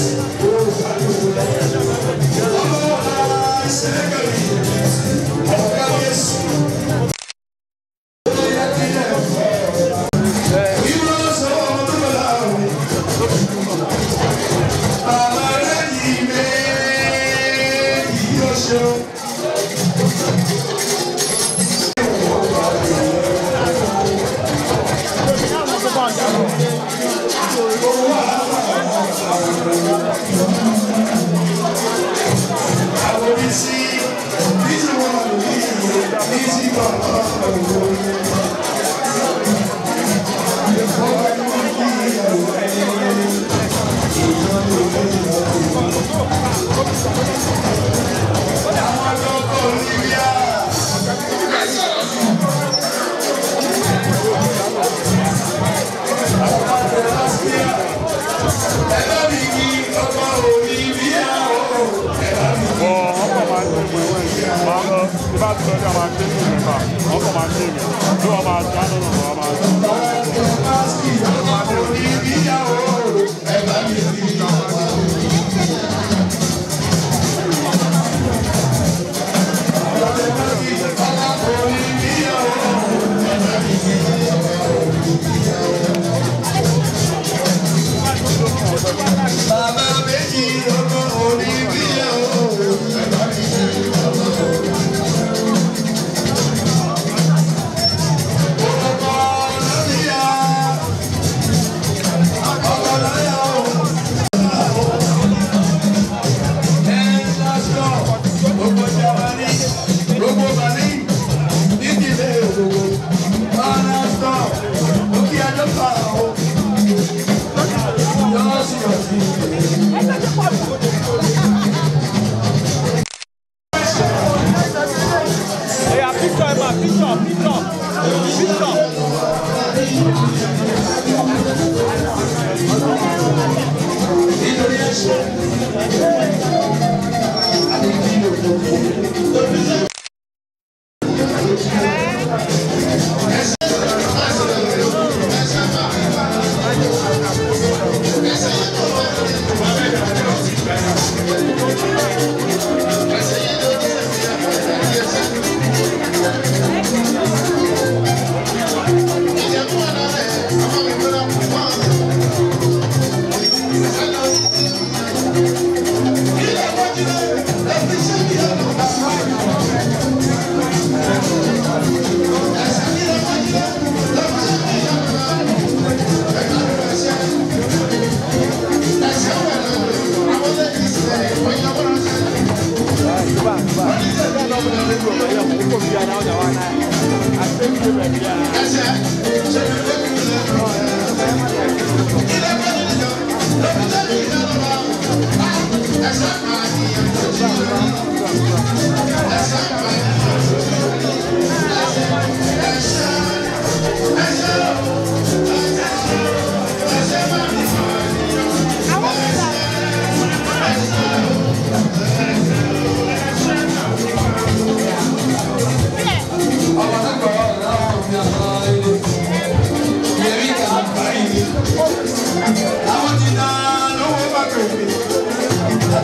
Bàbá méjì ọmọ orí bí ẹ̀ o. Ọmọ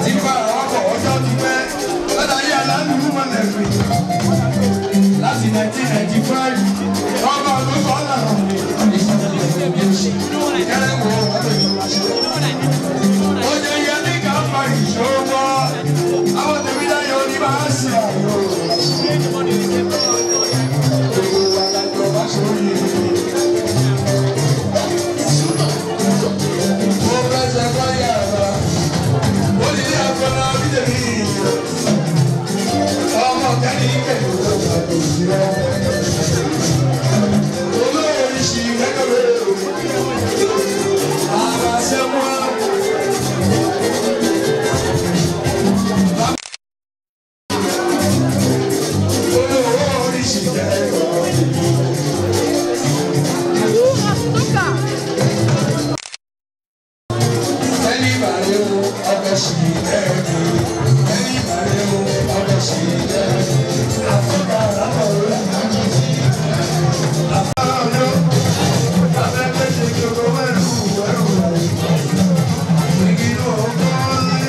ti fa ọkọ̀ ọjọ́ ti pẹ́ látàrí aláàlú mọ̀lẹ́bí láti 1995 ọba olóko ọ̀làrán ni ìkẹrẹ wo ó jẹ yẹ ní ká fa ìṣòwò àwọn tèmi dáyọ ní bá a ṣe àyò gbogbo wa lájọ bá sórí mo fẹ́ ṣe fáyà bá ó ní ilé àgbọ̀nà bídèmí ọmọ kẹ́ni kẹ́ni ló ń bá tó sí ọ. olórí ṣì kẹ́kọ̀ọ́ ara ṣe mọ́. olórí ṣì kẹ́kọ̀ọ́. ẹni bàrẹ̀ o ọbẹ̀ ṣì kẹ́kọ̀ọ́. ẹni bàrẹ̀ o ọbẹ̀ ṣì kẹ́kọ̀ọ́. àfọ̀dà àbọ̀ rẹ̀. àfọ̀dà ọ̀dọ́. abẹ́gbẹ́ ṣe kí o kọ́ mẹ́rù ẹrù rẹ̀. igi ló ń kọ́ ní.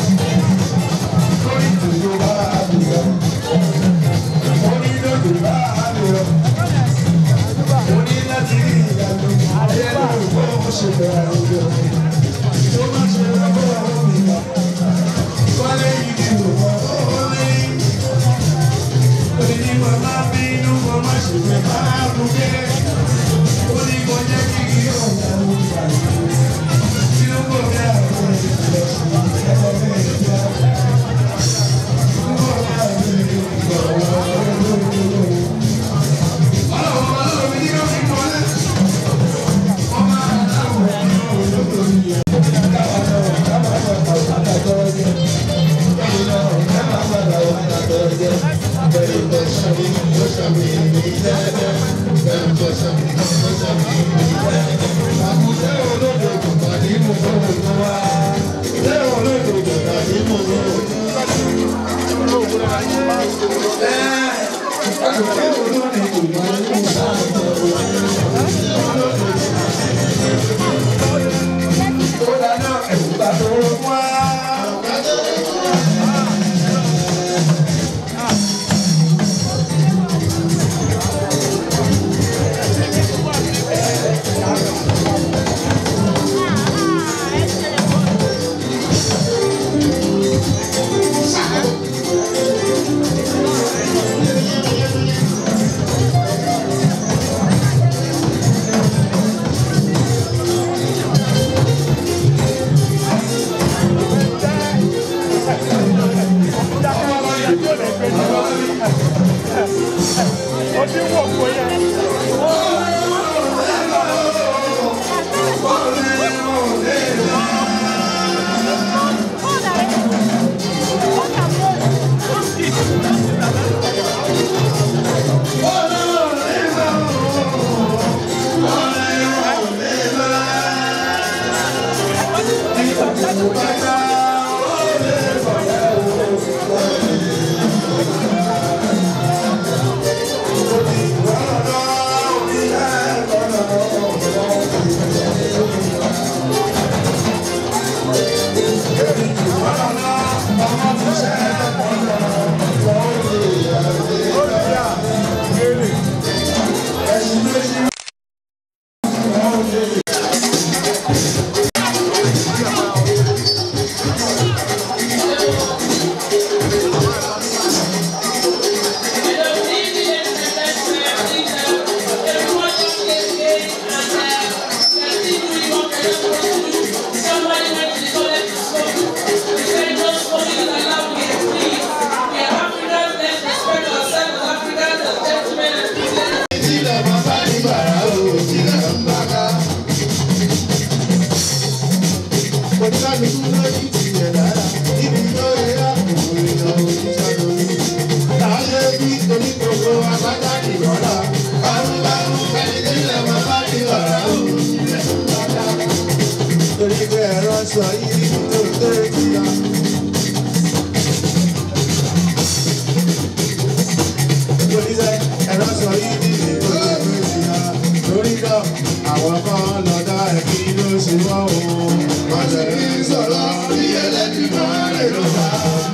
lórí ìdòdó bá a lò lọ. orí ìdòdó bá a lò lọ. mo ní láti rí ìyàtọ̀. ayé ló ń kọ́ ó ṣe bẹ̀rẹ̀ àwùjọ. tó má ṣe lọ́wọ́ mi lọ. wálé igi ló mọ́ ó lé. Oní màmá bínú màmá ṣègbè máa bùkẹ́. Ó ní kò jẹ́ kí kí ọ̀gá ló ń gbà yìí. Tí ó kò bí àwọn ìṣẹ̀lẹ̀ sí ẹ̀rọ bẹ́ẹ̀ jẹ́. Ó bá mi gbọ̀ wọ́n. Ọlọ́run ọlọ́run mi ní kó fi mọ́lẹ̀. Ọmọ aláwọ̀ ní olóko yìí. Káwọn náà káwọn náà kọ̀ àtàtọ̀ jẹ́. Káwọn náà káwọn padà wà àtàtọ̀ jẹ́. Àkùtẹ́ olódò kò pàdé mú owó tó wá. Ṣé olódò kò pàdé mú owó tó wá? Ẹ́ àkùtẹ́ olódò kò pàdé mú owó tó dáná ẹ̀wù bá tó wá. sọ yìí tó tó ìyá. Oníṣẹ́ ẹ̀rọ sọ yìí ní ìlú tó tó ìyá. Lórí náà, àwọn kan lọ́dọ̀ ẹ̀kí ló sì wá o. Wọ́n sì ń sọ̀rọ̀ bí ẹlẹ́dìmọ̀ rẹ̀ ló bá.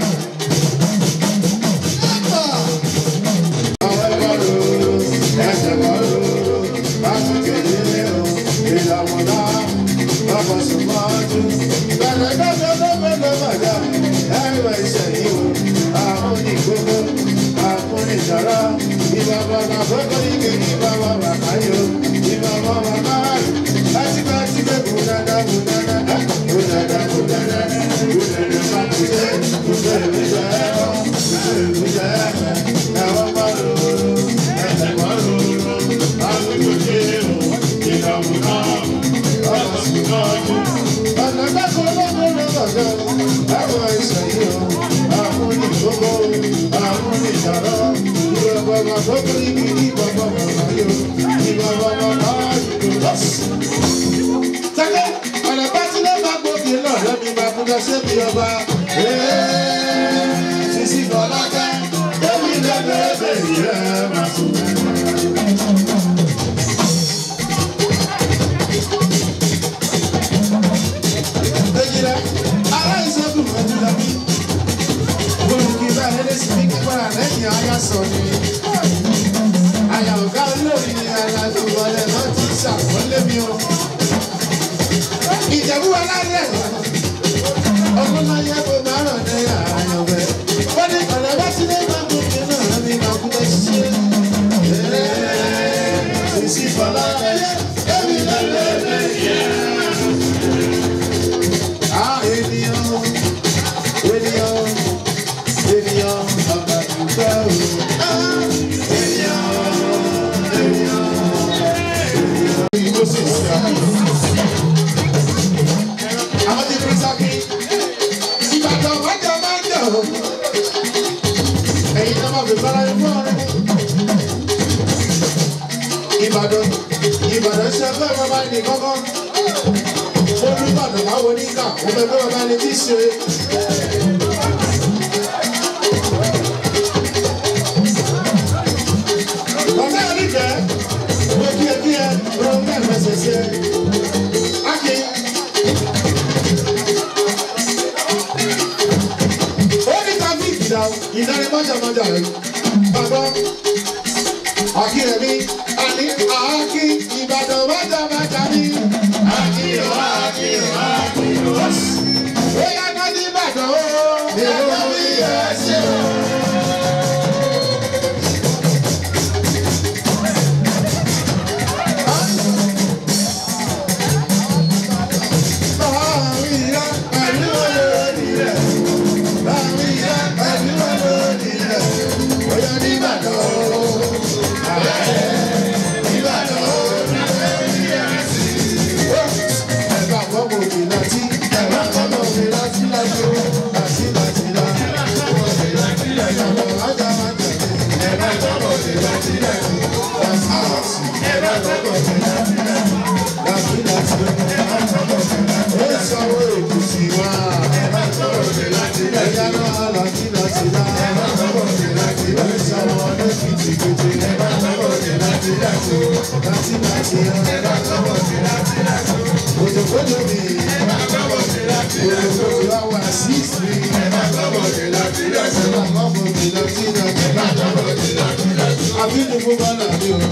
Àwọn ẹ̀kọ́ ló ẹsẹ̀ kọ́ ló bá tún kéde o. Ìlànà náà lọ́kọ̀ sùn mọ́jú. Bẹ̀rẹ̀ gbọ́dọ̀ tó gbọ́dọ̀ bàjá. Ẹ̀rọ ìṣẹ̀yìn o. Àwọn onígbogbo, àwọn oníṣàrá. Ìbá bàbá gbogbo ike ní bàbá bàbá yó. Ìbá bàbá bàbá láti bá ti gbé kú dáadáa kú dáadáa. Kú dáadáa kú dáadáa. Kú dáadáa bá kú dé. Kú dé ìlú jẹ́ ẹ̀rọ. Kú dé ìlú jẹ́ ẹ̀rọ. Ẹ̀wọ̀n bá lòlò. Ẹ̀sẹ̀ bá lòlò. Àgùntàn dé o. Ìdààmú náà. Ọ̀nà sùn náà jù. Ọ̀nà gbàgbọ́ lọ́dọ̀ lọ́dọ̀ àwọn ìṣẹ̀yìn o. Àwọn onígbogbo, àwọn oníṣàrọ̀. Ìwé bàbá gbogbo ibi ní bàbá bàbá yó. Ìbá bàbá bàbá yó. Sẹ́kẹ̀, ọ̀nà bá ti lé máa gbòógì náà lẹ́mi máa fún lọ sí ibi ọba. Sisi Bọ̀lákẹ́, Débi lẹ́gbẹ̀ẹ́ ìyẹ́ máa sùn. Ejira, ará ìṣẹ́gun ẹ̀dùnà mi. Olùkí bá ẹlẹ́dẹ̀ sí ní kíkọ́ra lẹ́yìn aya sọ ni. Àyà ọ̀gá olórí ni aláàbò wọlé náà ti ṣàkọlé mi o. Ìjẹ̀bú alárẹ̀ ọdún náà yẹ kó máa ràn ní àyànfẹ́. Wọ́n ní ọ̀nà bá ti lé máa gòkè náà ní máa kú lọ ṣiṣẹ́. Sisi Fọlákẹ́, Débi lẹ́gbẹ̀ẹ́ ìyẹ́. Ah, ènìyàn, ènìyàn, ènìyàn, bàbá dúpẹ́ o. Ah, ènìyàn, ènìyàn, ènìyàn. Ìgbó sì sí àná. Àwọn ti fi sákì. Ìbàdàn májọ máa ń jọ. Ẹ̀yin náà máa fi bára yín fún ọ̀rẹ́. Ìbàdàn, Ìbàdàn ṣe fẹ́ bàbá ní kọ́kọ́ olùbàdàn báwo ní ká wọn bẹ bẹ́ẹ̀ bá ní bí ṣe. Bàbá yẹn jẹ́ mo kí ẹ kí ẹ ro mẹ́rin ṣẹṣẹ. Ákì. Ó ní tàbí ìdá ìdarí mọ́jàmọ́jà rẹ̀. Bàbá Akírẹ̀mí àní àákí Ìbàdàn mọ́jàmọ́jà mi. Àkí o, àkí o, àkí o. Ó yá ká ní Ìbàdàn o. Ìlú mi yẹ ṣe o. Bàmíyá pẹ̀lú olórí rẹ̀. Bàmíyá pẹ̀lú olórí rẹ̀. Ó yá ní Ìbàdàn o. Ìbàdàn o. Ẹ̀ka àkọ́kọ́ òkè láti. Ẹ̀ka àkọ́kọ́ òkè láti láti o. Láti láti lá. Ẹ̀ka àkọ́kọ́ ajá máa tẹ̀lé. Ẹ̀ka àkọ́kọ́ òkè láti láti. Láti láti. Ẹ̀ka àkọ́kọ́ òkè láti láti. Láti láti o. Ó sanwó èkúsí wá. Ẹ̀yà náà láti láti lá. Ó sanwó ọdún kìtìkìtì. Láti láti lá. Òjòkòjò mi. Òjòkòjò àwọn àṣìṣe. Ẹ̀sẹ̀ máa mọ̀ mi lọ sí ìdájọ́. Àbínú fún bọ́lá mi o.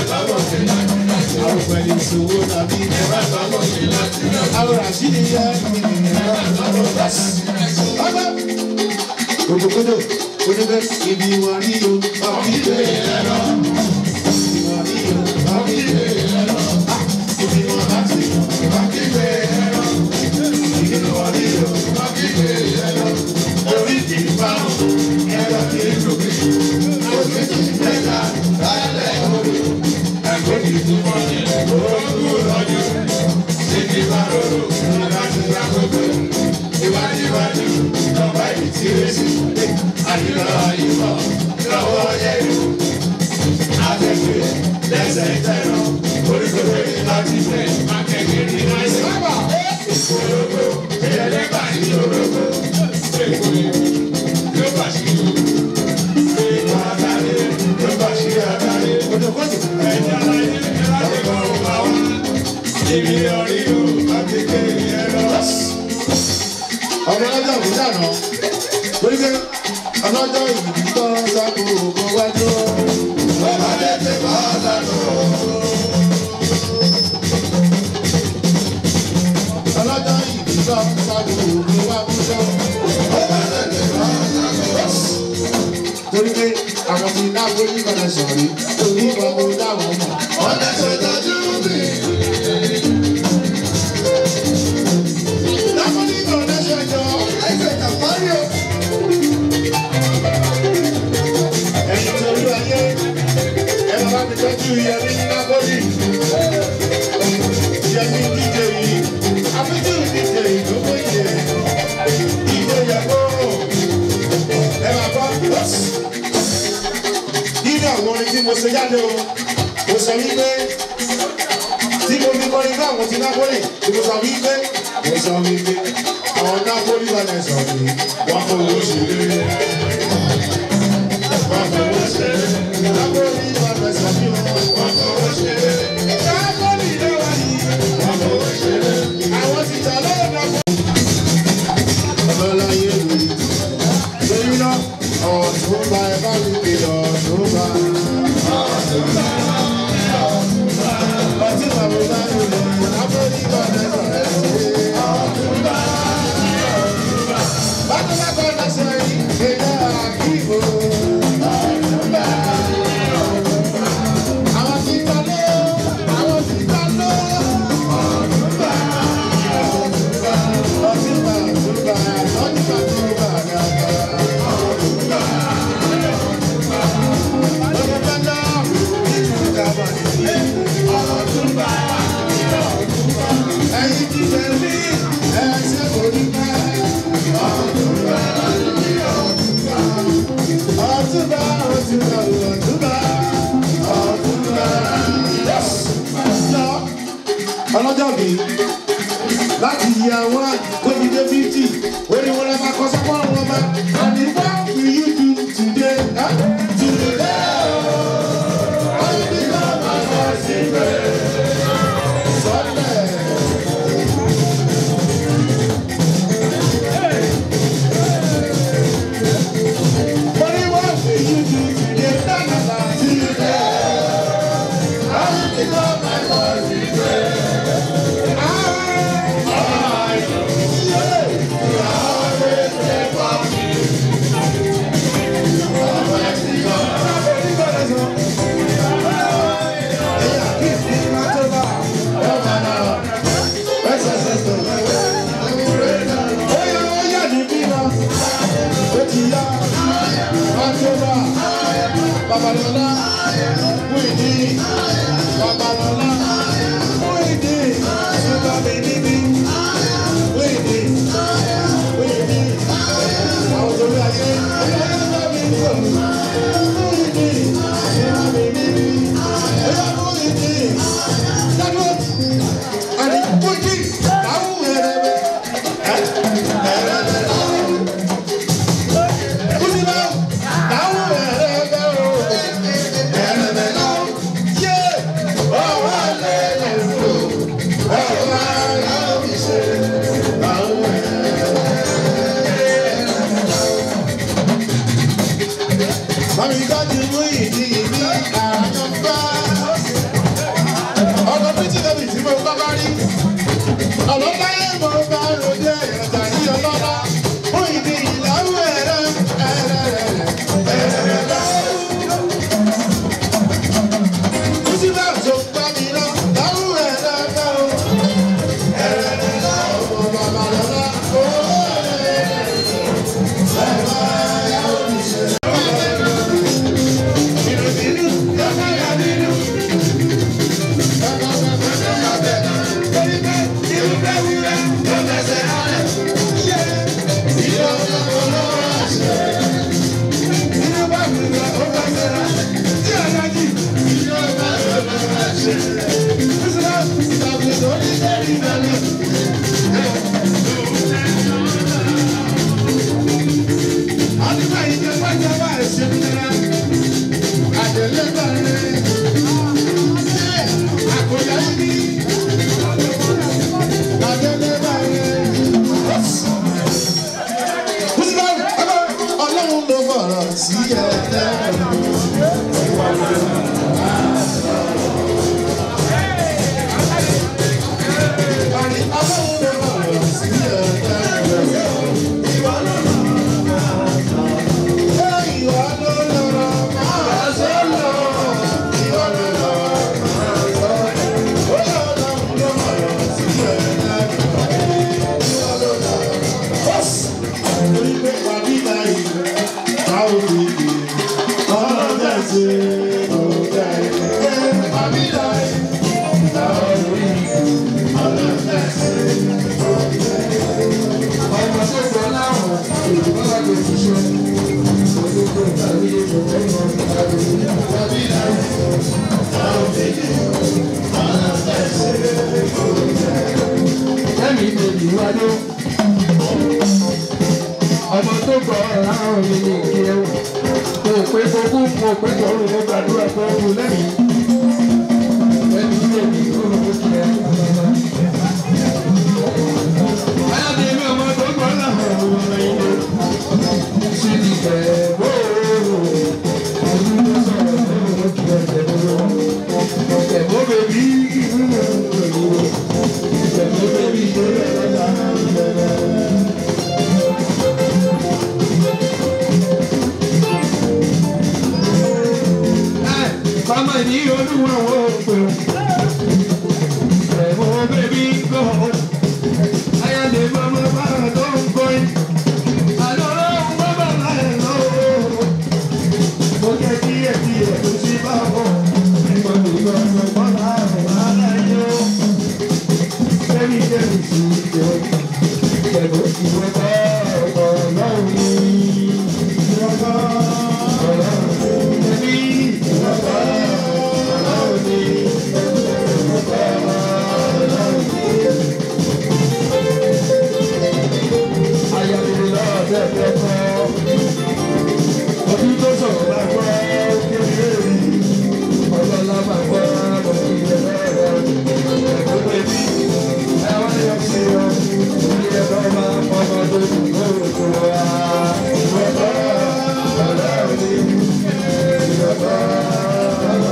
Àwọn pẹ̀lú ìṣòwò tàbí. Àwọn àṣìṣe yẹ kí ni ọgbà. Òjòkòjò oníbẹ̀ ibi wọn rí o. Ọ̀bí bẹ́ẹ̀ ẹ̀rọ. Ibi wọn rí o. Ọ̀bí bẹ́ẹ̀ ẹ̀rọ. Ibi wọn láti. Ọ̀bí bẹ́ẹ̀ ẹ̀rọ. Ibi wọn rí o. Ọ̀bí bẹ́ẹ̀ ẹ̀rọ. Orí kì í bá wọn. Ẹ̀rọ kì í lò mí. Ojú kì í tẹ̀ka. Lálẹ́ orí. Ẹ̀kọ́ kì í tún wọ́n ní. Oògùn lọ́jọ́. Ibi bá rorò. Láti gbà gbogbo. Iwájú iwájú. Ìjọba ìtìrẹsì. Àyíká àyíká. Lọ́wọ́ yẹ̀rù agbègbè lẹ́sẹ̀ tẹ̀rọ oríṣiríṣi èyí láti fẹ́ akẹ́kẹ́ ní náírà. Sábà ìkòrògbò ìyẹlẹ́gbà ní òrògbò èkó yóò bá sí ìlú. Ìmọ̀ àtàlẹ́ yóò bá sí àtàlẹ́. Òjòkòtò ẹ̀jẹ̀ aláyé láti kọ́ ọ̀gá wa. Ibi orí o, lánàá lórí pé ọlọ́jọ́ ìbí tó sábò kó wájú. Bàbá tètè bá lánàá. ọlọ́jọ́ ìbí tó sábò kó wájú. Bàbá tètè bá lánàá. torí pé àwọn ti dáwọ́ ní ìbàdàn sọ̀rí torí ìbọn dáwọ́ mọ̀. Wọ́n lè ṣe tọ́jú mi. dáwọ́ ní ìbàdàn ṣẹjọ́ Ẹsẹ̀ kàfárí o. ẹ̀yìn torí ayé ẹ̀ bá mi tọ́jú yẹmi ní nágọ́lì. yẹmi díje yìí àfijù díje yìí ló fẹ́ yẹ díje yẹ kó ẹ máa bọ́ lọ́sì. nínú àwọn orin tí mo ṣe jáde o mo sọ wípé tí mo fi kọrin fún àwọn ti nágọ́lì tí mo sọ wípé mo sọ wípé àwọn nágọ́lì wà lẹ́sọ̀ pé wọ́n fowó ṣeré. wọ́n fowó ṣeré. nágọ́lì wà lẹ́sọ̀ pé wọ́n fowó ṣeré. nágọ́lì ló wà yìí. wọ́n fowó ṣeré. àwọn ti tà lọ́wọ́ nágọ́lì. ọlọ́láyé mi lórí náà ọ̀tún bá ẹ bá mi pè ọ̀tún bá. ọ̀tún bá mo bá mi lọ nágọ́lì wà lẹ́sọ̀ rẹ̀ sí. Bákan bá kọ́ lọ́sọ̀ yìí, èèyàn àkíyèwò. Àwọn tí ta ló, àwọn tí ta ló. Ọ̀túnba, ọ̀túnba, ọ̀túnba, ọ̀túnba, ọ̀túnba, ọ̀túnba. Ọ̀túnba náà, ìtura wà nílé. Ọ̀túnba, ẹ̀yin ti fẹ́ rí, ẹ̀ ṣe kò ní pẹ́. Ọ̀túnba, ọ̀túnba, ọ̀túnba, ọ̀túnba. Lọ, ọlọ́jọ́ mi láti yí àwọn tóbi dé fíjì orí wọn lè máa kọ sọ́kọ́ àwọn ọmọ àní what will you do today? Huh? Today, oh, I will become my voice Sunday. Money, what will you do today? Na, na, na, today. I will become my voice I, I, yeah. Babalọlá, Wíìdì, Babalọlá, Wíìdì, Ṣùgbọ́n mi níbí, Wíìdì, Wíìdì, àwọn tó bí ayé, ọlọ́yọ́ bá mi wò, Wíìdì, Ṣùgbọ́n mi níbí, ẹ̀yà Wíìdì, dádúró, àní Wíìdì, àwọn ẹ̀rẹ̀mẹ̀, ẹ̀rẹ̀mẹ̀ láwọn, Kùsì náà, àwọn ẹ̀rẹ̀mẹ̀ o, ẹ̀rẹ̀mẹ̀ láwọn, yé, ọwọ́ alẹ́ lè fò, ọwọ́ alẹ́ fi ṣe, àwọn Mami kájú mú ìdí ìdí àjọpá. Ọkọ̀ bíjì lóbi tí mo bá bá rí. Ọlọ́láyé mo bá ròde ẹ̀yọ̀tà ní ọlọ́lá. Mú ìdí ìlàwó ẹ̀rẹ́ ẹ̀rẹ́ ẹ̀rẹ́ láwù. Kùsì náà tó gbá mi lọ, láwù ẹ̀rẹ́ ẹ̀rẹ́ o. Ẹ̀rẹ́ láwù mo bàbá lọ́lá. Ó ẹ̀rẹ́ ẹ̀rẹ́ Yes. ọmọ tó gbọ́ ọ̀rọ̀ mi ní ìkíyẹ́ wò mo pé gbogbo mo pé gbọ́rù mo gbàdúrà pé ó wù lẹ́yìn ẹni ilé mi ó lọ bó tilẹ̀ ayáde mi ọmọ tó gbọ́ làwọn ọmọ ilé sí ti bẹ̀ wóòrò ojú ló sọ̀rọ̀ tó lọ bó tilẹ̀ tẹ̀wọ́ tẹ̀wọ́ bèbí tẹ̀wọ́ bèbí tó lọ lọ́la. Mama ní olúwa wo pé o. Ẹ̀wọ̀n bẹ́bí kọ́. Ayáde mama bá tó ń kọrin. Àlọ́ ọ̀hún bá bá láyé lọ. Mo jẹ́ kí ẹ̀ kí ẹ̀ tó sí bá bọ̀. Nígbà tó yọ ọ̀sẹ̀ pọ̀ láàrùn aláyé o. Bẹ́ẹ̀ni jẹ́bi sí ìjọ. Ìjẹ̀bú ìwé bá ọ̀pọ̀ lọ́rùn ní. Ìwé bá ọ̀rọ̀ ẹ̀mí. Ìwé bá ọ̀rọ̀ ní. Ayọ̀dẹ̀ lọ́dẹ̀ tẹ́kọ̀ọ́. Ojú tó sọ̀rọ̀ bá gbọ́ kékeré rí. Ọlọ́lá máa gbọ́ ọmọ ìrẹ̀ lọ́rọ̀. Ẹ̀gbọ́n bèbí, ẹ wá yọ sí ọ. Orí ẹ̀rọ máa ń pọ̀ ọmọ tó kù lóòótọ́ wa. Ìrọ̀bá ọ̀rẹ́ òní. Ìrọ̀bá ọ̀rẹ́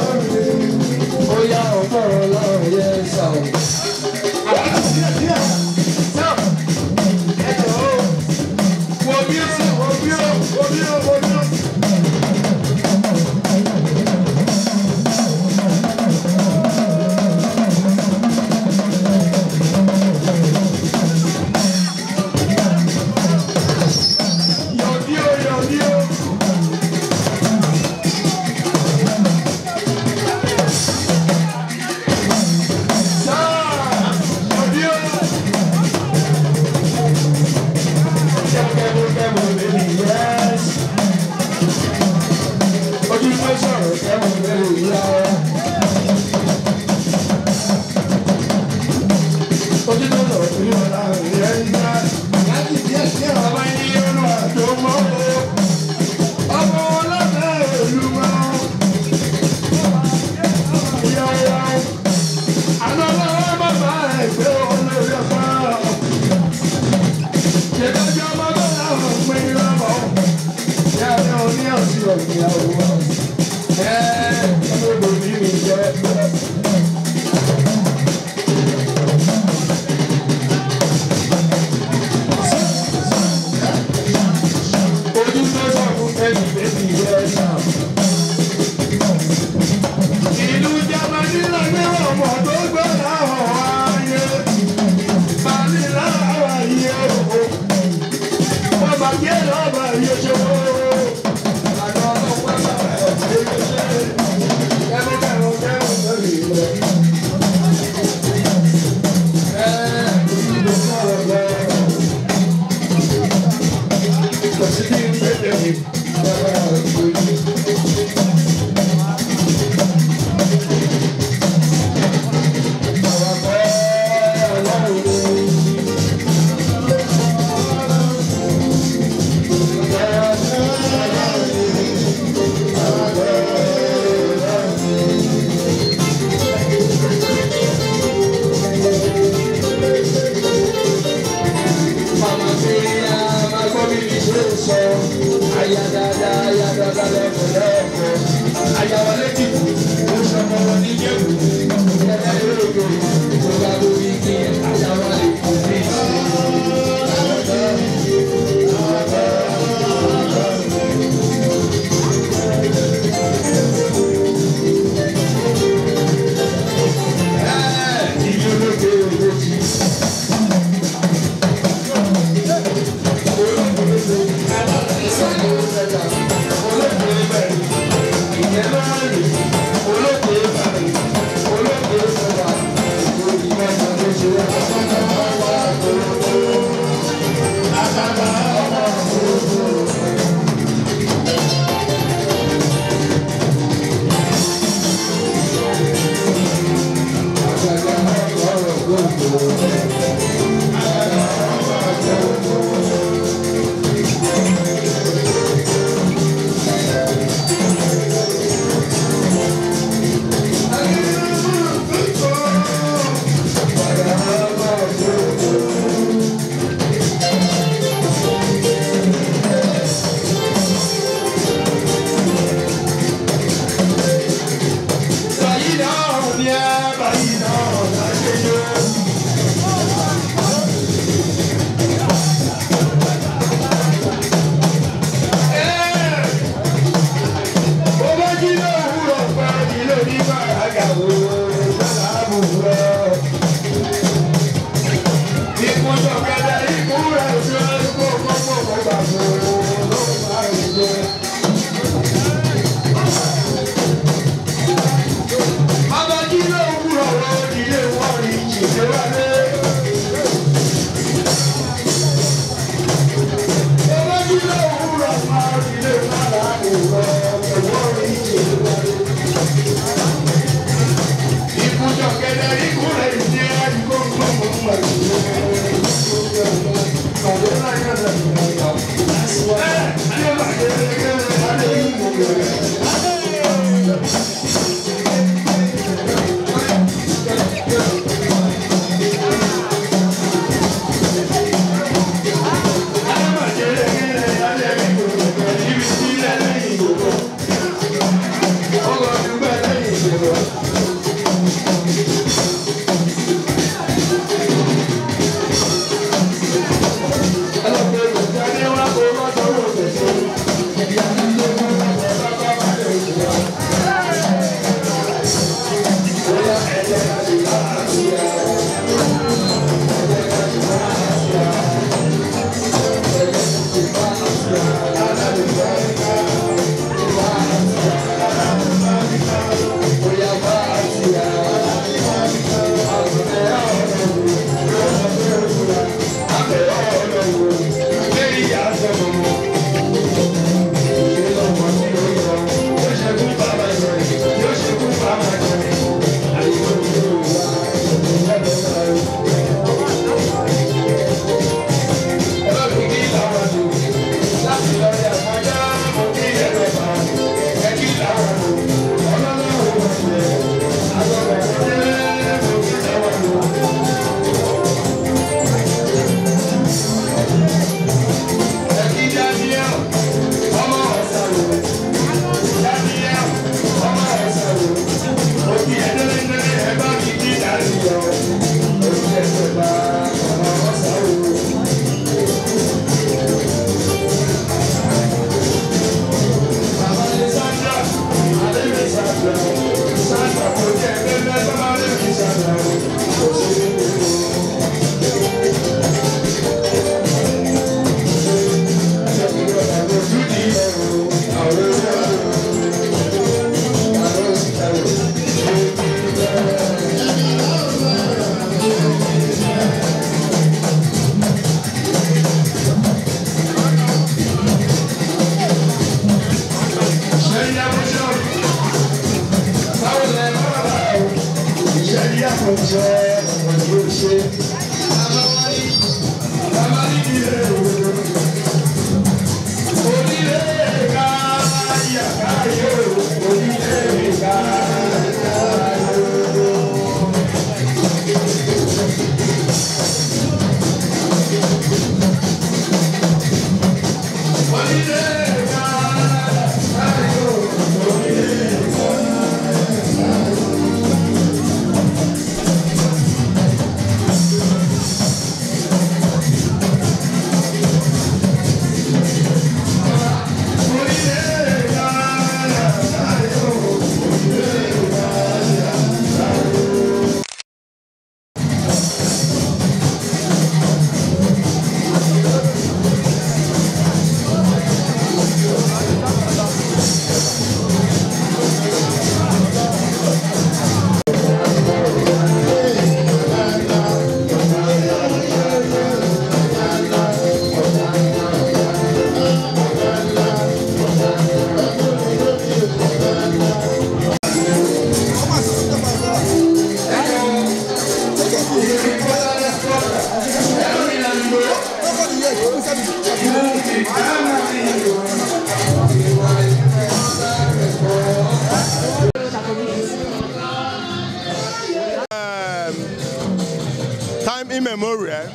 time immemorial,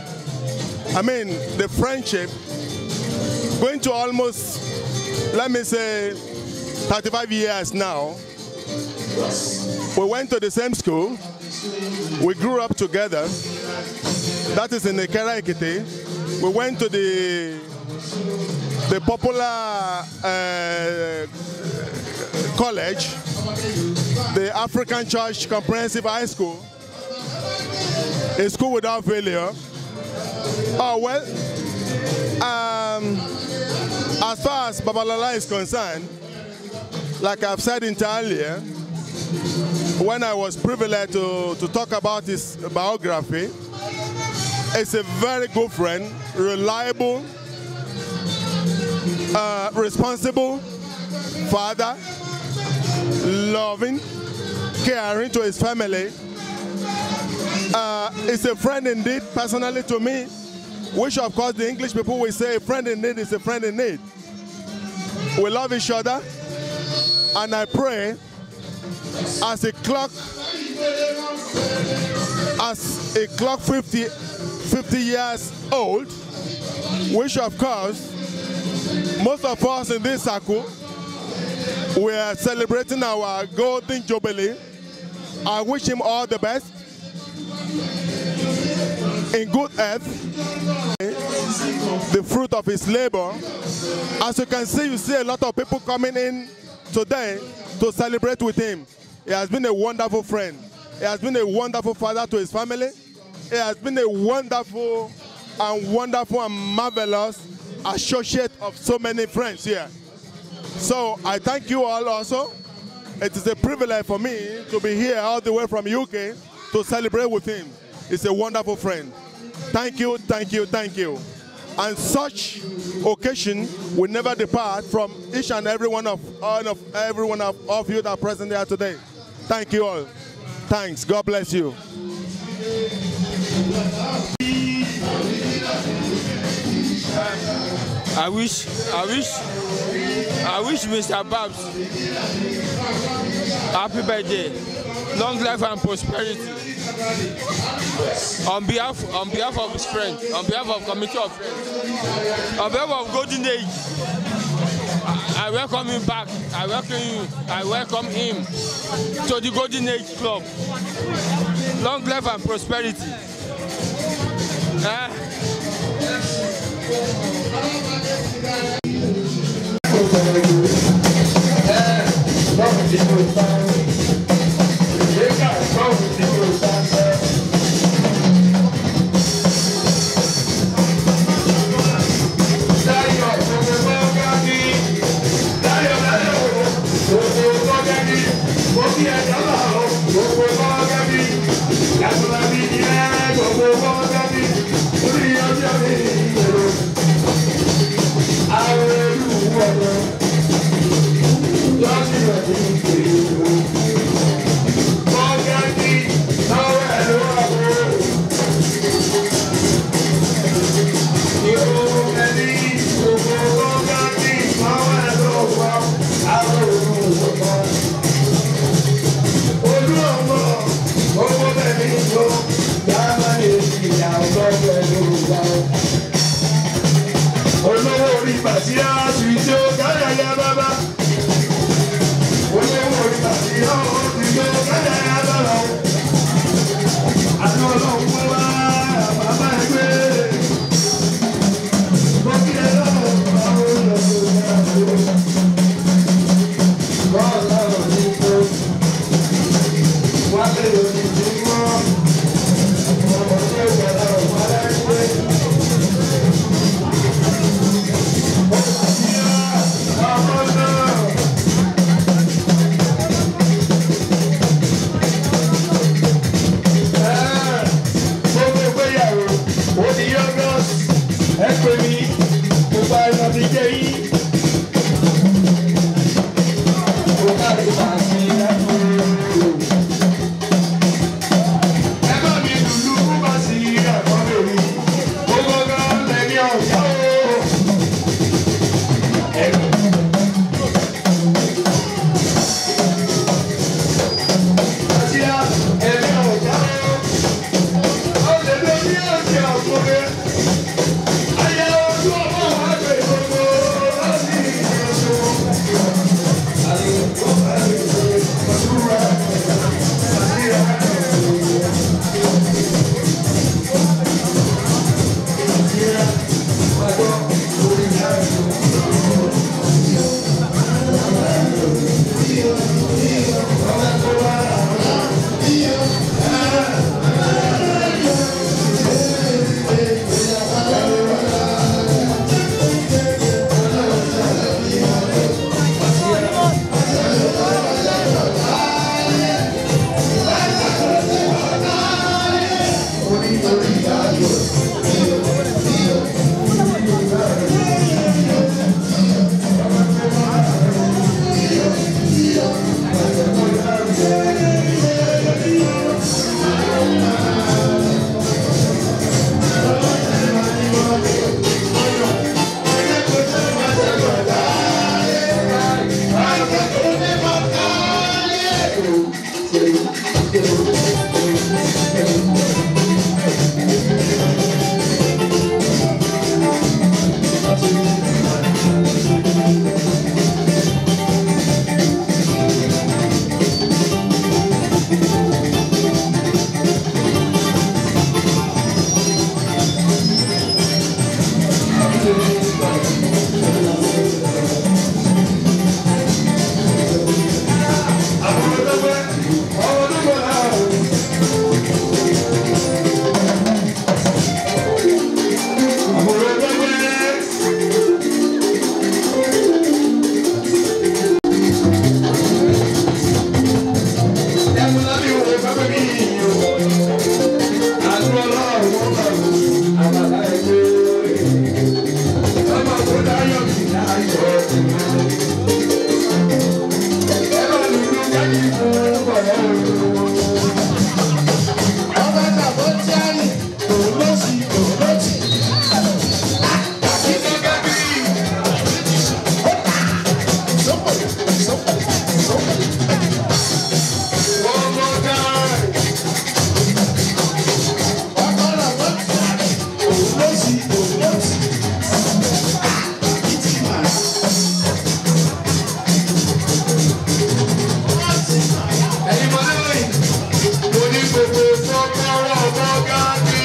I mean, the friendship, going to almost, let me say, 35 years now. We went to the same school. We grew up together. That is in the Ekiti. We went to the the popular uh, college, the African Church Comprehensive High School, a school without failure. Oh, well, um, as far as Babalala is concerned, like I've said entirely, when I was privileged to, to talk about his biography, it's a very good friend, reliable, uh, responsible father, loving, caring to his family. Uh, it's a friend indeed, personally to me, which of course the English people will say a friend in need is a friend in need. We love each other, and I pray as a clock, as a clock 50, 50 years old, which of course most of us in this circle, we are celebrating our golden jubilee. I wish him all the best in good health, the fruit of his labor. As you can see, you see a lot of people coming in today to celebrate with him. He has been a wonderful friend. He has been a wonderful father to his family. He has been a wonderful and wonderful and marvelous associate of so many friends here. So I thank you all also. It is a privilege for me to be here all the way from UK to celebrate with him. He's a wonderful friend. Thank you, thank you, thank you. And such occasion will never depart from each and every one of all of every one of, of you that are present here today. Thank you all. Thanks. God bless you. I wish, I wish, I wish Mr. Babs happy birthday, long life and prosperity. On behalf, on behalf of his friends, on behalf of committee of friends, on behalf of Golden Age, I, I welcome him back. I welcome you. I welcome him to the Golden Age Club. Long life and prosperity. Eh? olówó orí bàtíyá sí tí ó káyà ya bàbá olówó orí bàtíyá ó ti tí ó káyà ya bàbá àti ọlọ́run pé wá bàbá ẹgbẹ́ bókí ẹ lọ́wọ́ àwọn olùdókòwò náà bọ́ọ̀lù ọ̀rọ̀ ní kó wá lè lòdì sí mọ́ ọmọ tí ó gbàdá ọ̀pá láìpẹ́. lọ́sí òun lọ́sí. Títí màá. ẹ̀yin mọ̀lẹ́ lóyìn mo ní gbogbo kọ́kọ́rọ́ bọ́gá kí.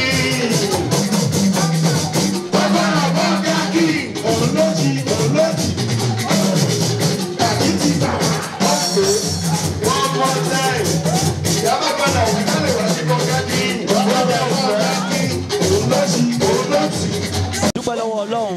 kọ́kọ́rọ́ bọ́gá kí. Òun lọ́sí òun lọ́sí. Títí màá. ọ̀pọ̀ one more time. ìyá bá padà wí kálẹ̀ wá sí bọ́gá kí. Kọ́kọ́rọ́ bọ́gá kí. Òun lọ́sí òun lọ́sí. dúpẹ́ lọ́wọ́ ọlọ́run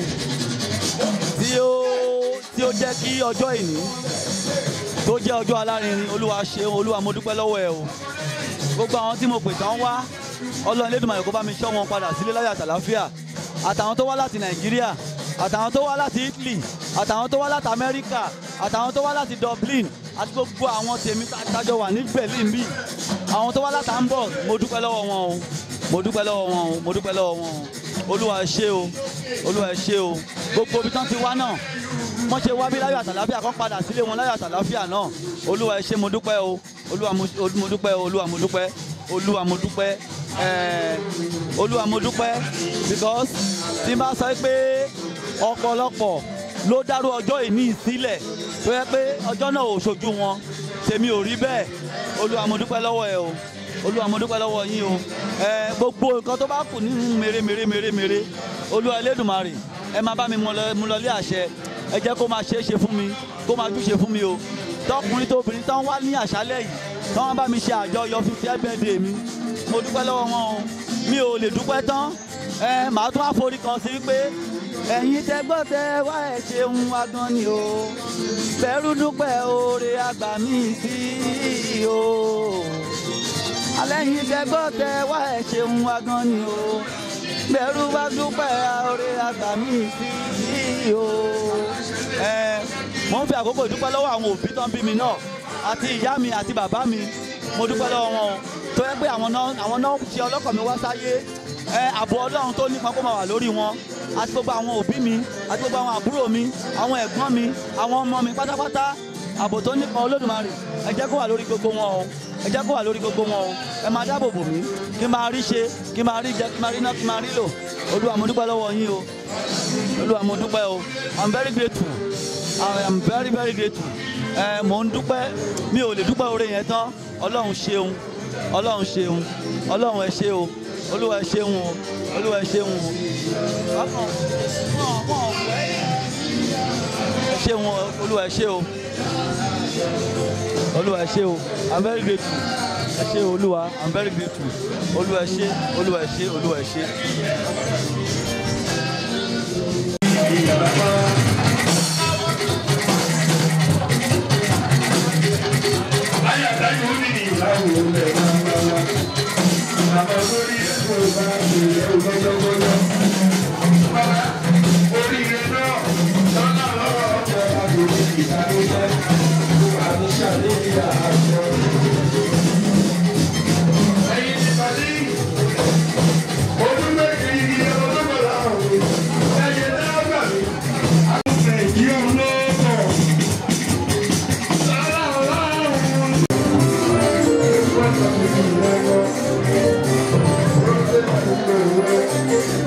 tí ó tí ó jẹ́ kí ọjọ́ ìní tó jẹ́ ọjọ́ alárinrin olúwa ṣeun olúwa mo dúpẹ́ lọ́wọ́ ẹ o gbogbo àwọn tí mo pè tán wá ọlọ́run Elédùmarè kó bá mi ṣọ́ wọn padà sílé láyọ̀ àtàláfíà àtàwọn tó wá láti nàìjíríà àtàwọn tó wá láti italy àtàwọn tó wá láti amẹ́ríkà àtàwọn tó wá láti dublin àti gbogbo àwọn tèmi tájọ wà ní berlin bí àwọn tó wá láti hamburg mo dúpẹ́ lọ́wọ́ wọn o mo dúpẹ́ lọ́wọ́ wọn o mo dúpẹ́ lọ́wọ́ wọn o olúwa ẹ ṣé o olúwa ẹ ṣé o gbogbo ibi tán ti wá náà wọ́n ṣe wá bí láyọ̀ àtàláfíà kọ́ padà sílé wọn láyọ̀ àtàláfíà náà olúwa ẹ ṣé mo dúpẹ́ o olúwa mo mo dúpẹ́ o olúwa mo dúpẹ́ olúwa mo dúpẹ́ ẹ̀ẹ́ olúwa mo dúpẹ́ because tí n bá sọ pé ọ̀pọ̀lọpọ̀ ló dárú ọjọ́ ìní sílẹ̀ tó yẹ pé ọjọ́ náà ò ṣojú wọn tèmi ò rí bẹ́ẹ̀ olúwa mo dúpẹ́ lọ́wọ́ ẹ o olúwa mo dúpẹ́ lọ́wọ́ yín o ẹ gbogbo nǹkan tó bá kù nínú mèrè mèrè mèrè mèrè olúwa elédùnmarè ẹ máa bá mi mú lọ- mú lọ lé àṣẹ ẹ jẹ́ kó máa ṣe é ṣe fún mi kó máa júṣe fún mi o tọkùnrin tóbìnrin tán wá ní àṣálẹ́ yìí tán wá bá mi ṣe àjọyọ̀ fífi ẹgbẹ́dẹ mi mo dúpẹ́ lọ́wọ́ wọn o mi ò lè dúpẹ́ tán ẹ màá tún wá forí kan sí pé ẹ̀yin tẹ́gbọ́ tẹ wá ẹ̀ ṣeun wá gan ni o bẹ́rù dúpẹ́ oore àgbà mi sí o alẹ́yìn tẹ́gbọ́ tẹ wá ẹ̀ ṣeun wá gan ni o bẹ́rù bá dúpẹ́ oore àgbà mi sí o. ẹ mo ń fi àkókò dúpẹ́ lọ́wọ́ àwọn òbí tán bí mi náà àti ìyá mi àti bàbá mi mo dúpẹ́ lọ́wọ́ wọn o tó yẹ pé àwọn náà àwọn náà ṣe ọlọ́kọ̀ mi wá sáyé ẹ ààbò ọlọ́run tó nípa kó máa wà lórí wọn àti gbogbo àwọn òbí mi àti gbogbo àwọn àbúrò mi àwọn ẹ̀gbọ́n mi àwọn ọmọ mi pátápátá ààbò tó nípa olódùmarè ẹ jẹ́ kó wà lórí gbogbo wọn o ẹ jẹ́ kó wà lórí gbogbo wọn o ẹ máa dáàbò bò mí kí n máa rí ṣe kí n máa rí jẹ kí n máa rí ná kí n máa rí lò olúwa mo dúpẹ́ lọ́wọ́ yín o olúwa mo dúpẹ́ o i'm very grateful i am very very grateful ẹ mò ń dúpẹ́ mi ò lè dúpẹ́ oore yẹn tán ọlọ́run ṣeun ọlọ́run ṣeun ọlọ́run ẹ ṣé o olúwa ẹ ṣeun o olúwa ẹ ṣeun o ọkàn wọn wọn ò fẹ́ ẹ ṣeun o olúwa ẹ ṣé o olúwa ẹ ṣé o i'm very grateful ẹ ṣé o olúwa i'm very grateful olúwa ẹ ṣé olúwa ẹ ṣé olúwa ẹ ṣé. Thank you.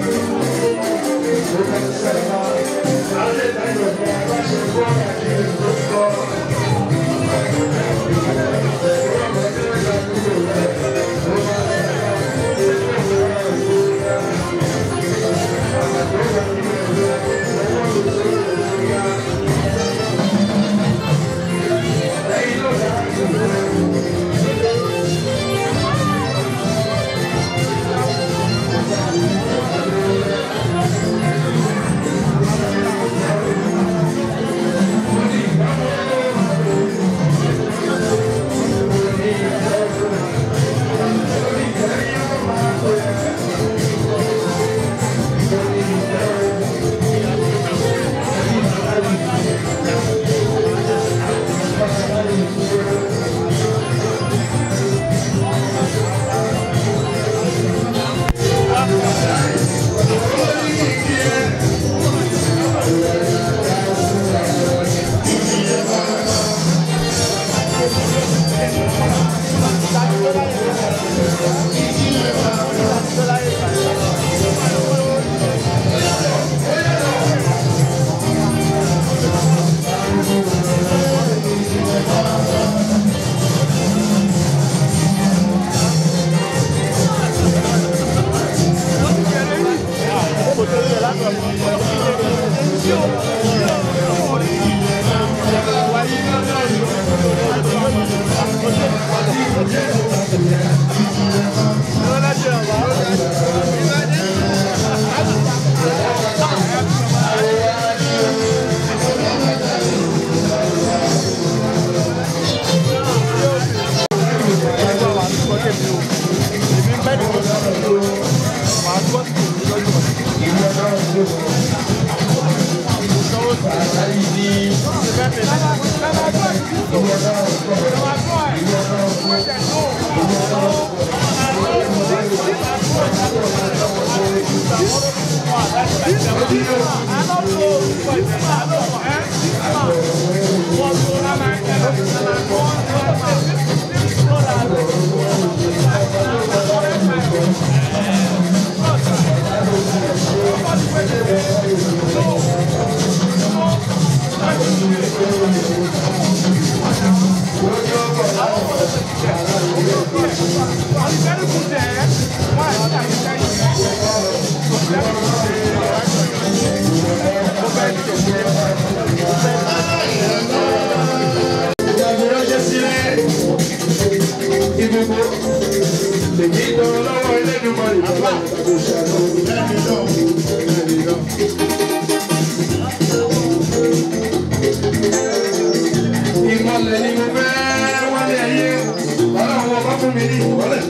Ìmọ̀lẹ̀ ni mo fẹ́ wálé ayé, ọlọ́run ọba fún mi ní ìmọ̀lẹ̀.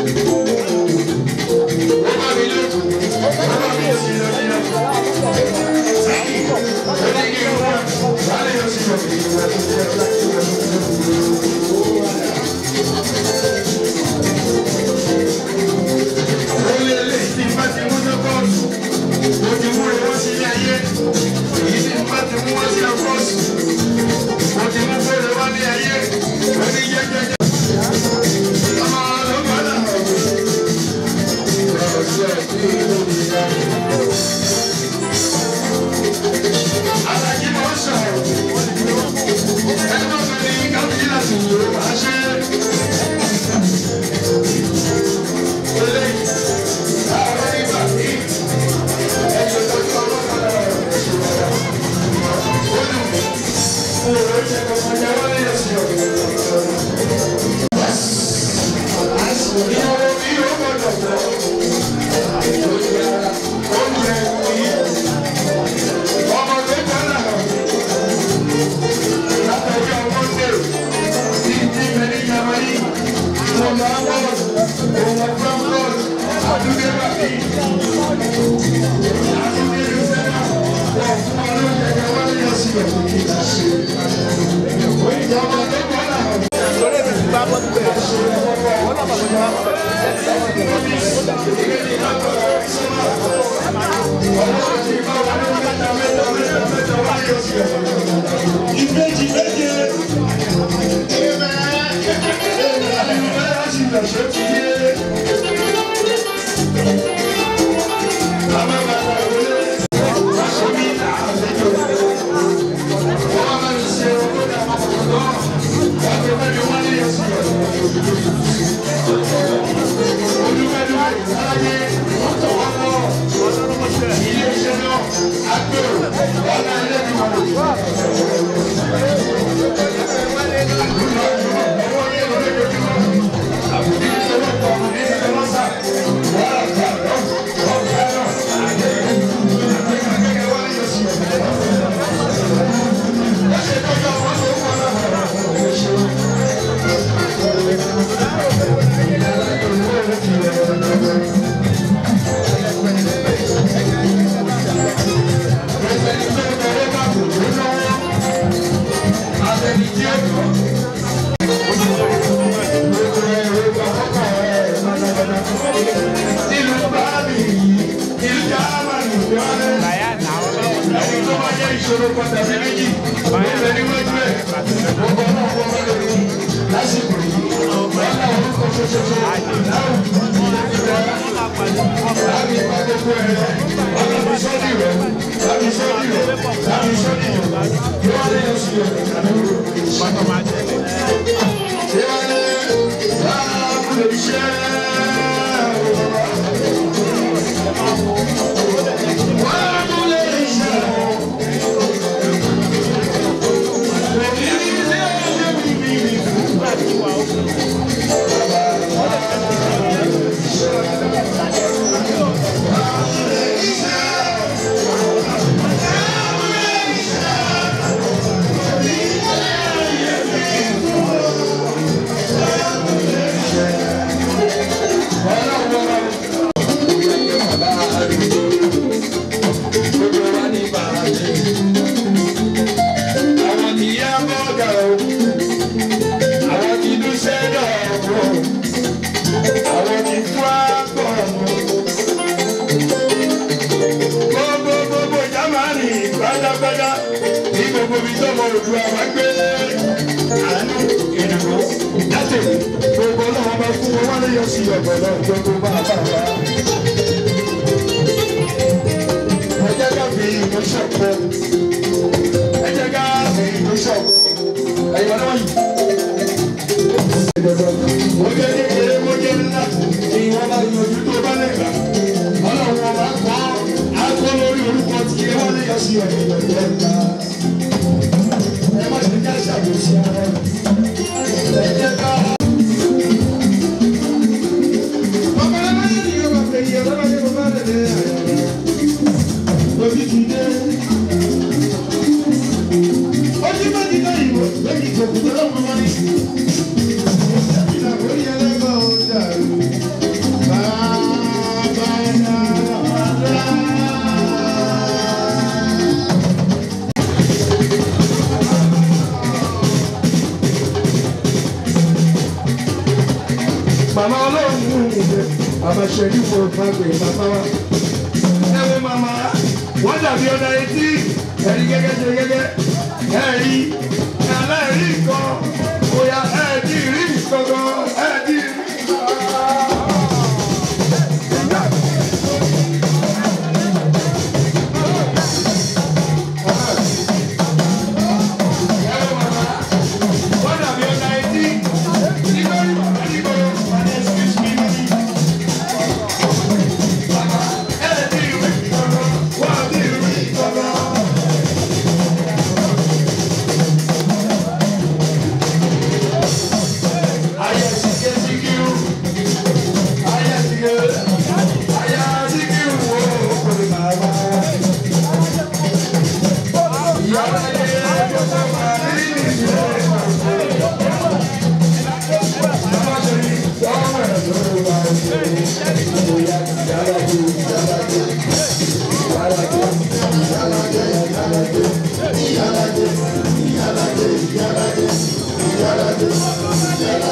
Ó bá mi lé, ó bá mi sí lọ́dún Sẹ́yìn, ó ní kí n wá, wálé yóò sì lọ. Ó lé lé tí n bá ti mú ní kóòtù, mo ti mú ewé sí ilé ayé, èyí tí n bá ti mú wá sí ọkọ̀ọ̀sì mo ti mú fèrè wá ní ayé oní jẹjẹjẹ. ọmọ ló padà ọ̀rọ̀ sí ẹ̀kú ìlú nìyá. alájí máa ń sọ̀rọ̀ ẹgbẹ́ mi ní kábíyí láti wò ó máa ṣe. eléyìí àwọn ìgbà tí ẹ̀jẹ̀ tó tó ọlọ́pàá rẹ̀ ṣe wọ́n. ó dùn mí. Ìbejì méje. ìṣòro pàtàkì méjì bẹ́ẹ̀ ni wọ́n gbé gbogbo ọmọ ọmọ ọmọ lórí lásìkò yìí wọ́n náà orúkọ ṣoṣo láwùjọ láti ìpàdé kú ẹ̀ ọlọ́mọ sọ́ọ̀dì rẹ̀ láti sọ́ọ̀dì rẹ̀ láti sọ́ọ̀dì rẹ̀ kí wọ́n lè sí ẹ̀ pátá máa jẹ́ ṣé wọ́n lè láàbù lè ṣe é. ní gbogbo ibi tó mọ òdùwà wá gbé àánú ìdìbò láti gbogbo ọlọ́wọ́ bá fún wọn wálé yọ sí ọ̀gbọ̀n náà gbogbo bá a bá wa. ẹ jẹ́ ká fi ìlú ṣọ̀pọ̀ ẹ jẹ́ ká fi ìlú ṣọ̀pọ̀ ẹ̀yọ́ náà yìí. mo jẹ́ kékeré mo jẹ́ ńlá ìwọ̀n bá yọjú tó bá lè gbà ọlọ́run ọba kọ́ akọ́ lórí orúkọ tí ẹ wálé yọ sí ọ̀gbọ̀n náà ńlá. ẹ má ṣe ká ṣàbòsí ara ẹ jẹ́ ká. Màmá ọlọ́run mú ìgbẹ́, bàbá ṣẹ́jú fún ìfàgbé bàbá wa. Ẹ wo màmá, wọ́n dàbí ọ̀dà etí, ẹ̀rí gẹ́gẹ́ ṣe gẹ́gẹ́, ẹ̀rí, ẹ̀lẹ́rìí nǹkan, bóyá ẹ̀ẹ́dì rí nǹkan gan, ẹ̀ẹ́dì rí nǹkan. Wọ́n dàbí ọ̀dà etí, nígbà tí bàbá nígbà wọ́n ní excuse me money. Ẹ̀ẹ́dì rí nǹkan gan, wọ́n á dì rí nǹkan gan. Ayé sike sikiru, ayé sike, ayé sikiru wo kò bàbá. Ìyára yẹ kókó máa ní ìdílé màá. Bàbá ṣe ní wọ́n rẹ̀ lórí wa ṣe. Ìyá ìyára jù ìyára jù ìyára jù ìyára jù ìyára jù ìyára jù ìyára jù ìyára jù ìyára jù.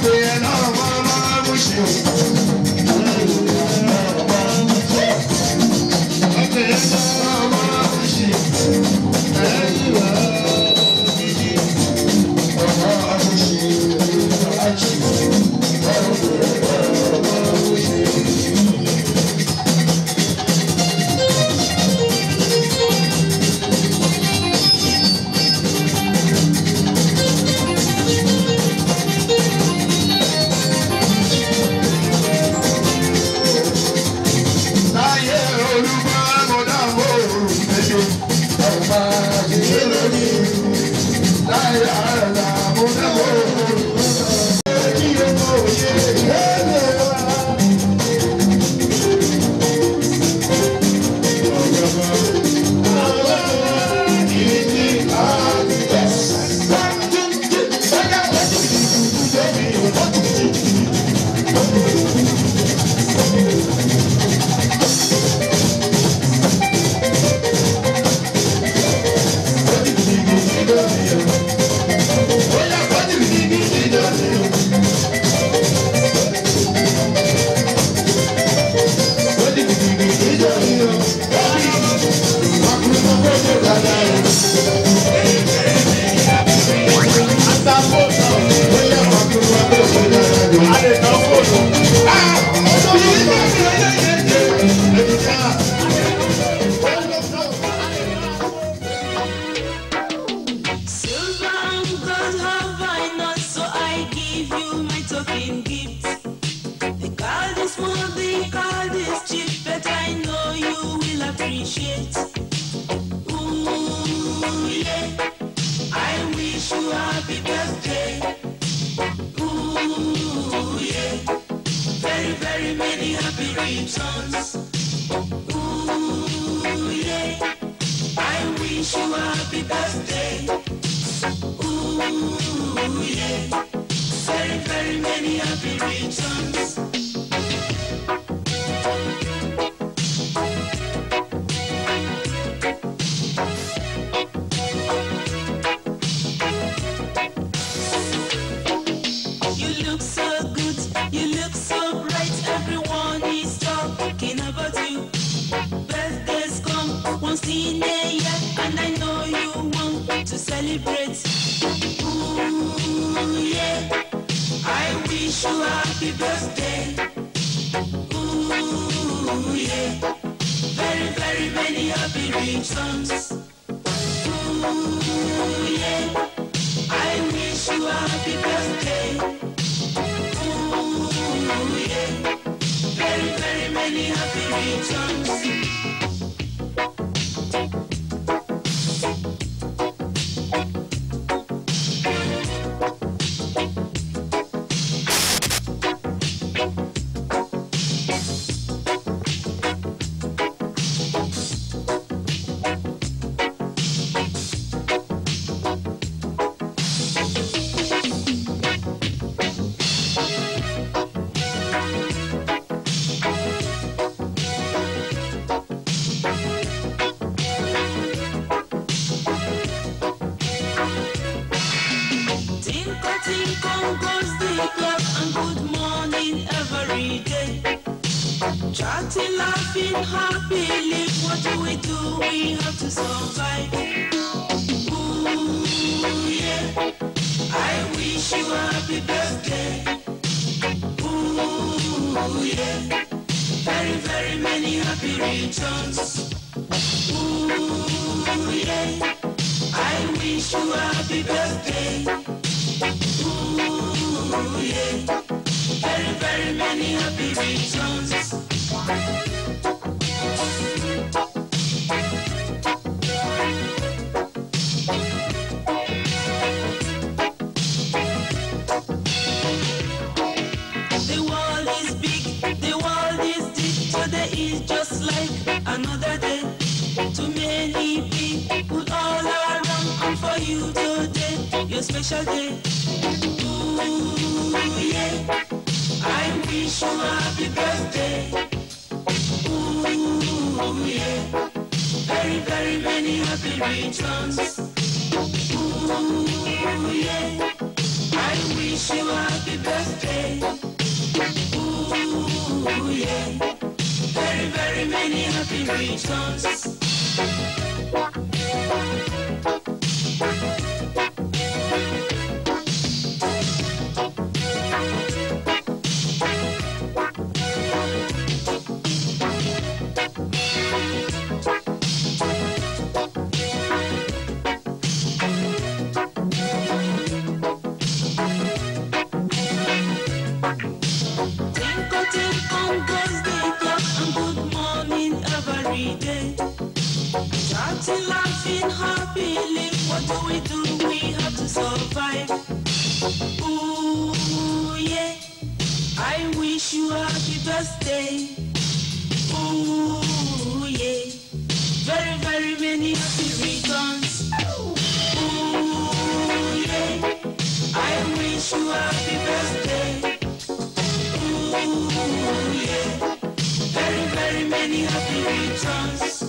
pè é náà wọ́n máa mú ṣe o. Ọkọ̀ yẹn náà máa mú ṣe. Ẹ̀yìn wá gidi. Ọ̀pọ̀ àmúṣe àjì. Láyé olúmọ amọ̀dàmọ̀ òrùlé. Ọ̀pá àṣìṣe lórí. Láyé àrẹ̀lá amọ̀dàmọ̀ òrùlé. Kí ọmọ òye lẹ́lẹ̀ wá. Silver and gold have I not, so I give you my token gift. They call this small, they call this cheap, but I know you will appreciate. Ooh, yeah. I wish you happy birthday. Ooh, yeah. Very, very many happy returns. Ooh, yeah. I wish you happy birthday. Ooh, yeah. Very, very many happy returns. You look so good, you look so bright. Everyone is talking about you. Birthdays come once in a year, and I know you want to celebrate. Ooh, yeah. I wish you happy birthday. Ooh, yeah. Very, very many happy returns. Ooh, yeah. I wish you happy birthday. Ooh, yeah. Very, very many happy returns. Tinkle, tinkle goes the clock, and good morning every day. Chatting, laughing, happily. What do we do? We have to survive. Ooh, yeah. I wish you happy birthday. Ooh, yeah. Very, very many happy returns. Ooh, yeah. I wish you happy birthday. Ooh, yeah. Very, very many happy returns. The world is big, the world is deep. Today is just like another day. Too many people all around, and for you today, your special day. Ooh, yeah. I wish you happy birthday. Ooh, yeah. Very, very many happy returns. Ooh, yeah. I wish you happy birthday. returns. Tinko tinko goes the clock and good morning every day. Chatting, laughing, happily. What do we do? We have to survive. Ooh yeah, I wish you happy birthday. Ooh yeah, very very many happy returns. Ooh yeah, I wish you happy birthday. Ooh, yeah. Very, very many happy returns.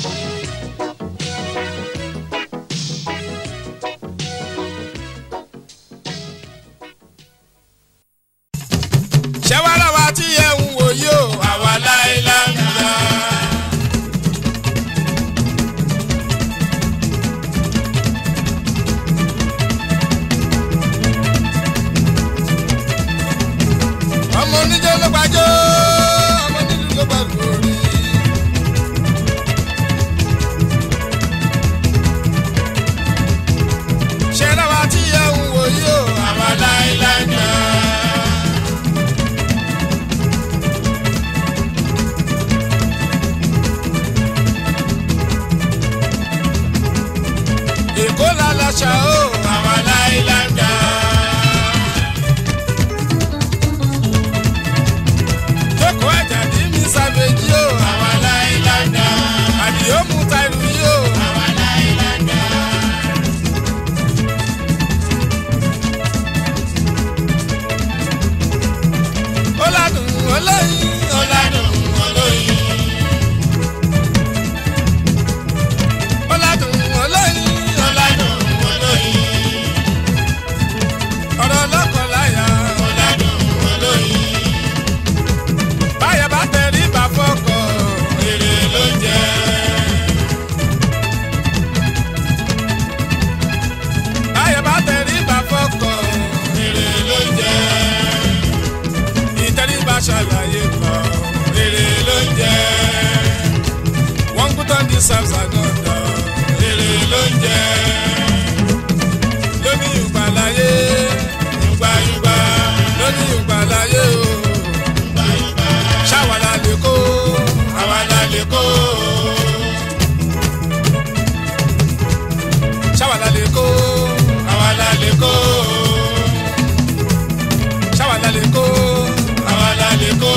ṣé wàá lọ́wọ́ tí ẹ ń wò yóò àwa láìláńgá. ọmọ oníjó ló gbàjọ́ ọmọ onílù ló gbàgbọ́ rí. ṣé lọ́wọ́ tí ẹ ń wò yóò àwa láìláńgá. èkó lálàṣà ó àwa láìláńgá. jókòó àjàdí mi sàbẹ̀jì ó àwa láìláńgá. àdìó mú tàìrù yìí ó àwa láìláńgá. ó ládùn olóyin ó ládùn olóyin. ọ̀làdùn olóyin ọ̀làdùn olóyin. ọ̀rọ̀ lọ́kọ̀láyà ọ̀làdùn olóyin. báyọ̀ bá tẹ̀rí bá fọ́kọ̀ èrè ló jẹ́. báyọ̀ bá tẹ̀rí bá fọ́kọ̀ èrè ló jẹ́. ìtẹríba ṣàlàyé kan èrè ló jẹ́ wọ́n kú tán di sams àgọ́dọ̀ èrè ló ń jẹ́ lóní ìgbàláyé ìgbàyùgbà lóní ìgbàláyé o ṣàwàlà lè kó àwàlà lè kó ṣàwàlà lè kó àwàlà lè kó ṣàwàlà lè kó àwàlà lè kó.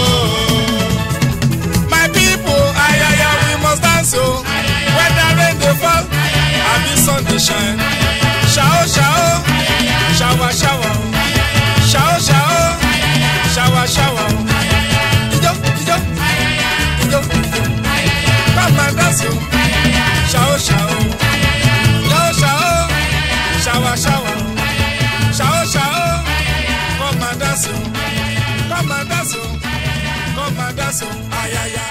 My people, ayaya, we must dance o. Whether rain dey fall, abi sun dey shine. Ṣao ṣao, ṣawa ṣawa o. Ṣao ṣao, ṣawa ṣawa o. Ijó ijó, ijó ijó. Come and dance o. Ṣao ṣao, ṣao ṣao, ṣawa ṣawa o. Ṣao ṣao, come and dance o. Come and dance o. Come and dance o. Ayaya.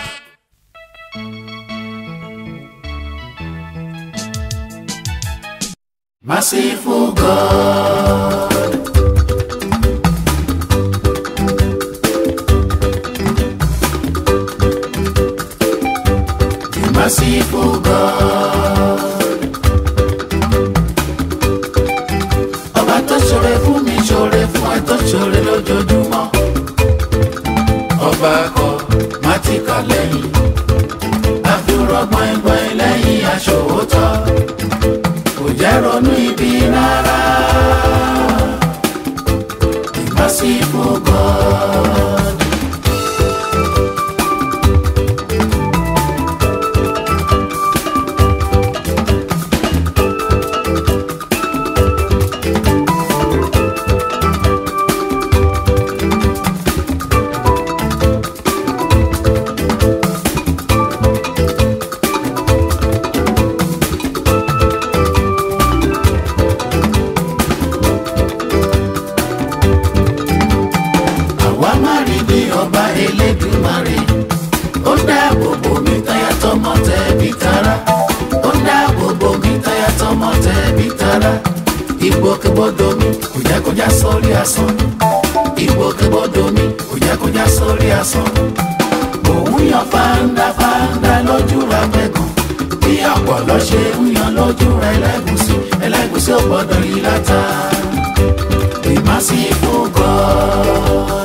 Merciful God. The merciful God. Ọba tó ṣoore fún mi ṣoore fún ẹ tó ṣoore lójoojúmọ́. Ọba kọ má ti kà lẹ́yìn. Àfihàn gbọ̀ngbọ̀n lẹ́yìn aṣòwòtọ́ kò jẹ́ ronú ibi rárá. The merciful God. àwa má rí tara ìgbòkègbodò mi kò jẹ́ kó já sórí asán ìgbòkègbodò mi kò jẹ́ kó já sórí asán òun yan fáńdá fáńdá lójú ra pẹ̀gàn bí ọ̀pọ̀lọ́ ṣe ń yan lójú ra ẹlẹ́gùsí ẹlẹ́gùsí ò gbọ́dọ̀ yí látà we merciful God.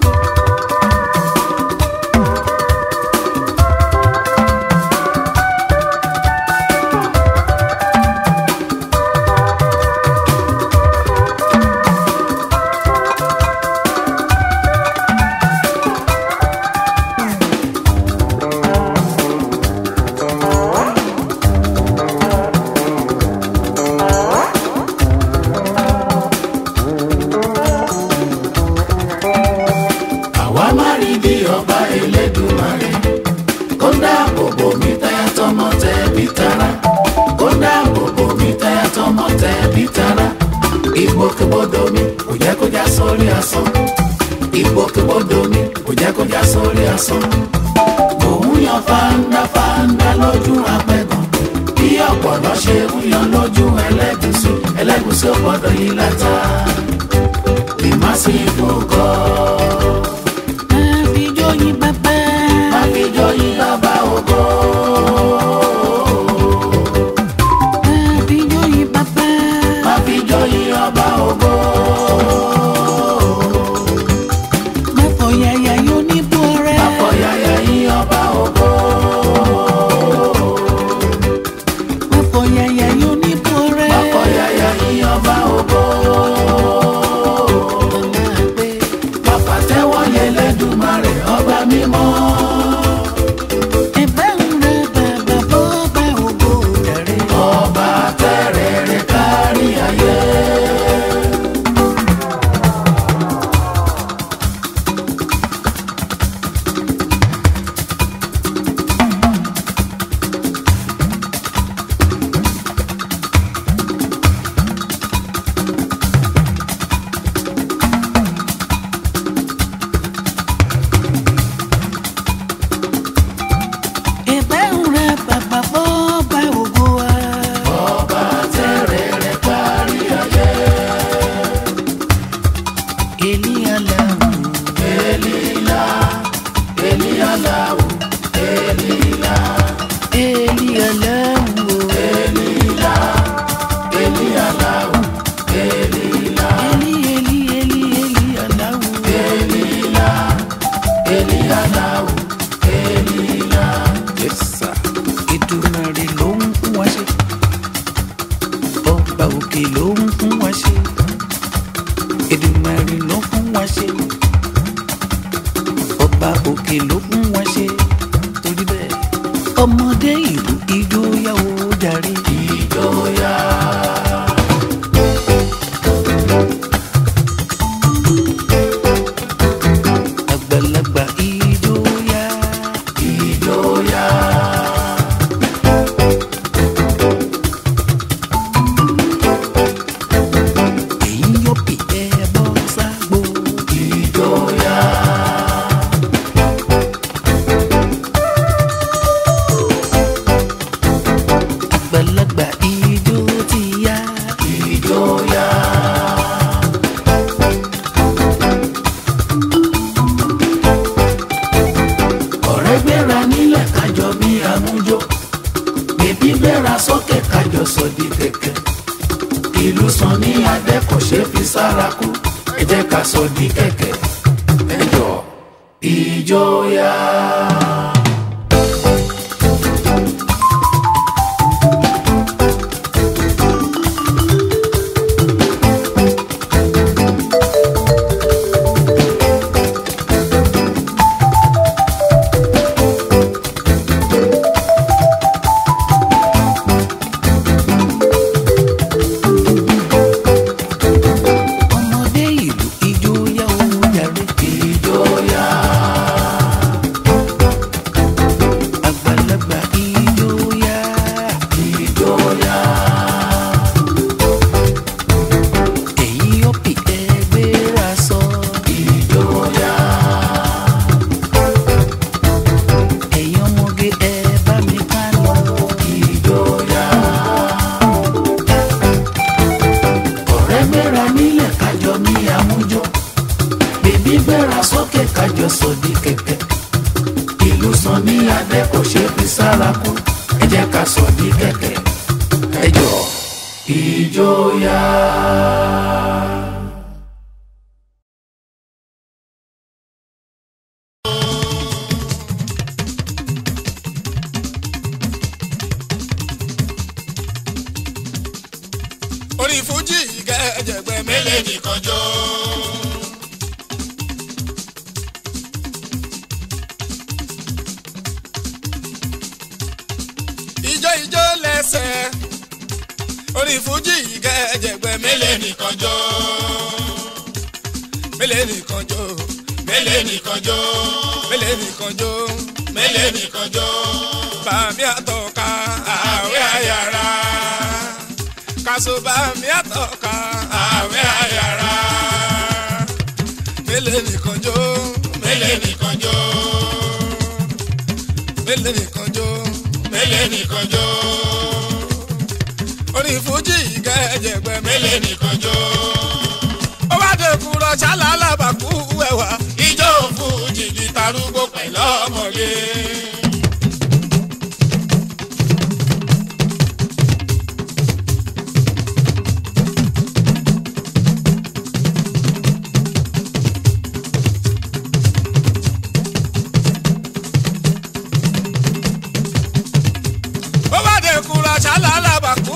àwa má rí bí ọba elédùmarè kó dáàbò bò mí táyà tọmọ tẹbí tará kó dáàbò bò mí táyà tọmọ tẹbí tará ìgbòkègbodò mi kò jẹ́ kó já sórí asán ìgbòkègbodò mi kò jẹ́ kó já sórí asán òun yan fáńdá fáńdá lójú apẹ̀gàn bí ọ̀pọ̀lọ́ ṣe ń yan lójú ẹlẹ́gùsí ẹlẹ́gùsí ò gbọ́dọ̀ yí látà bí má sí fòkọ́. Àfijóyin bàbá. Àfijóyin bàbá ògo. Àfijóyin bàbá. Àfijóyin ọba ògo. Máfọ̀yàyà yóò ní bú ọrẹ́. Àfọ̀yàyà yín ọba ògo. Máfọ̀yàyà yóò ní bú ọrẹ́. Àfọ̀yàyà yín ọba ògo. Bàbá tẹ́wọ́ yẹ lẹ́dùnmarè ọba mímọ́. Ẹ̀bá ń ra bàbá bọ́ọ̀bà ògo jàre. Ọba tẹ́rẹ̀ẹ́rẹ́ kárí ayé. Ẹ̀bá ń ra bàbá bọ́ọ̀bà ògo wa. Ọba tẹ́rẹ̀ẹ́rẹ́ kárí ayé. Elíyàláwù. Elila, Eliyalahu, Elila, Elíyàláwù. Elila, Eliyalahu, Elila, Eli Eli Eli Elíyàláwù. Elila, Eliyalahu, Elila. Yes, sir. Èdùmàrè ló ń fún wa ṣe. Ọba òkè ló ń fún wa ṣe. Èdùmàrè ló fún wa ṣe. Ọba òkè ló fún wa ṣe. Torí bẹ́ẹ̀, ọmọdé ìlú ijó yá o jàre. Ìjọya, Àgbàlagbà ijó yá. ìjọya, Èyí yóò pè é bọ́ ságbó. ìjọya, Àgbàlagbà ijó ti yá. ìjọya. ọ̀rẹ́ gbéra nílẹ̀ kájọ bí amújó bèbí gbéra sókè kájọ sọ di kẹ̀kẹ́ ìlú sàn ní adé kò ṣeé fi sára kú ẹ jẹ́ ká sọ di kẹ̀kẹ́ ẹ jọ ìjọya. Ọmọdé ìlú ijó yá o jàre. ìjọya. kájọ sọ di kẹ̀kẹ́ ìlú sàn ní adé kò ṣe fi sára kú ẹ jẹ́ ká sọ di kẹ̀kẹ́ ẹ jọ ìjọyà. orí fújì kẹjẹgbẹ mélèé nìkan jó. ijó ijó lẹ́sẹ̀ orí fújì kẹjẹgbẹ mélèé nìkan jó. mélèé nìkan jó mélèé nìkan jó mélèé nìkan jó mélèé nìkan jó. bàmí àtọ̀ka àwẹ̀ àyàrá kasoba mi àtọ̀ka àwẹ̀ àyàrá. mélèé nìkan jó mélèé nìkan jó mélèé nìkan jó mélèé nìkan jó. orí fújì kẹjẹgbẹ mélèé nìkan jó. ó wá dẹkùn rọṣà lálàbàkú ẹwà ijó fújì ní tarúgbó pẹ̀lú ọmọge. ó bá dé kura ṣálá alábàkú.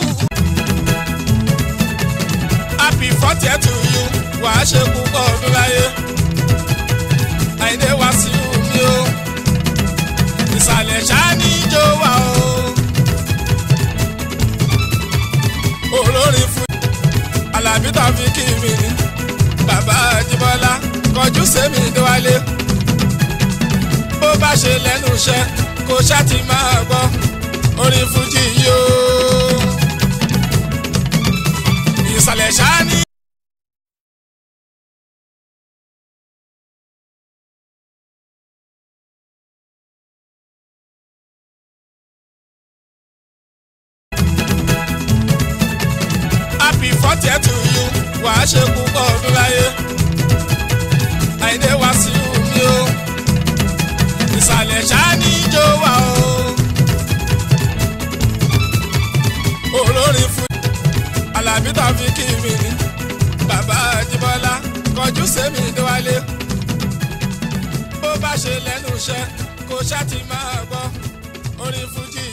happy forty to you wàá ṣe púpọ̀ ọdún láyé. àìdè wá sí omi o ìsàlẹ̀ ṣáání jó wa o. olórin fún alábí tàbí kí mi ni bàbá àjíbọ́lá kọjú sẹ́mi déwálé. bó bá ṣe lẹ́nu iṣẹ́ kó ṣáà ti máa gbọ́ orin fújì yóò ìsàlẹ̀ ṣáání. happy forty to you wàá ṣe púpọ̀ ọdún láyé àìdè wá sí omi o ìsàlẹ̀ ṣáání jó wa o. olórin fún alábí tàbí kí mi ni bàbá àjíbọ́lá kọjú sẹ́mi déwálé bó bá ṣe lẹ́nu iṣẹ́ kó ṣáà ti máa gbọ́ orin fújì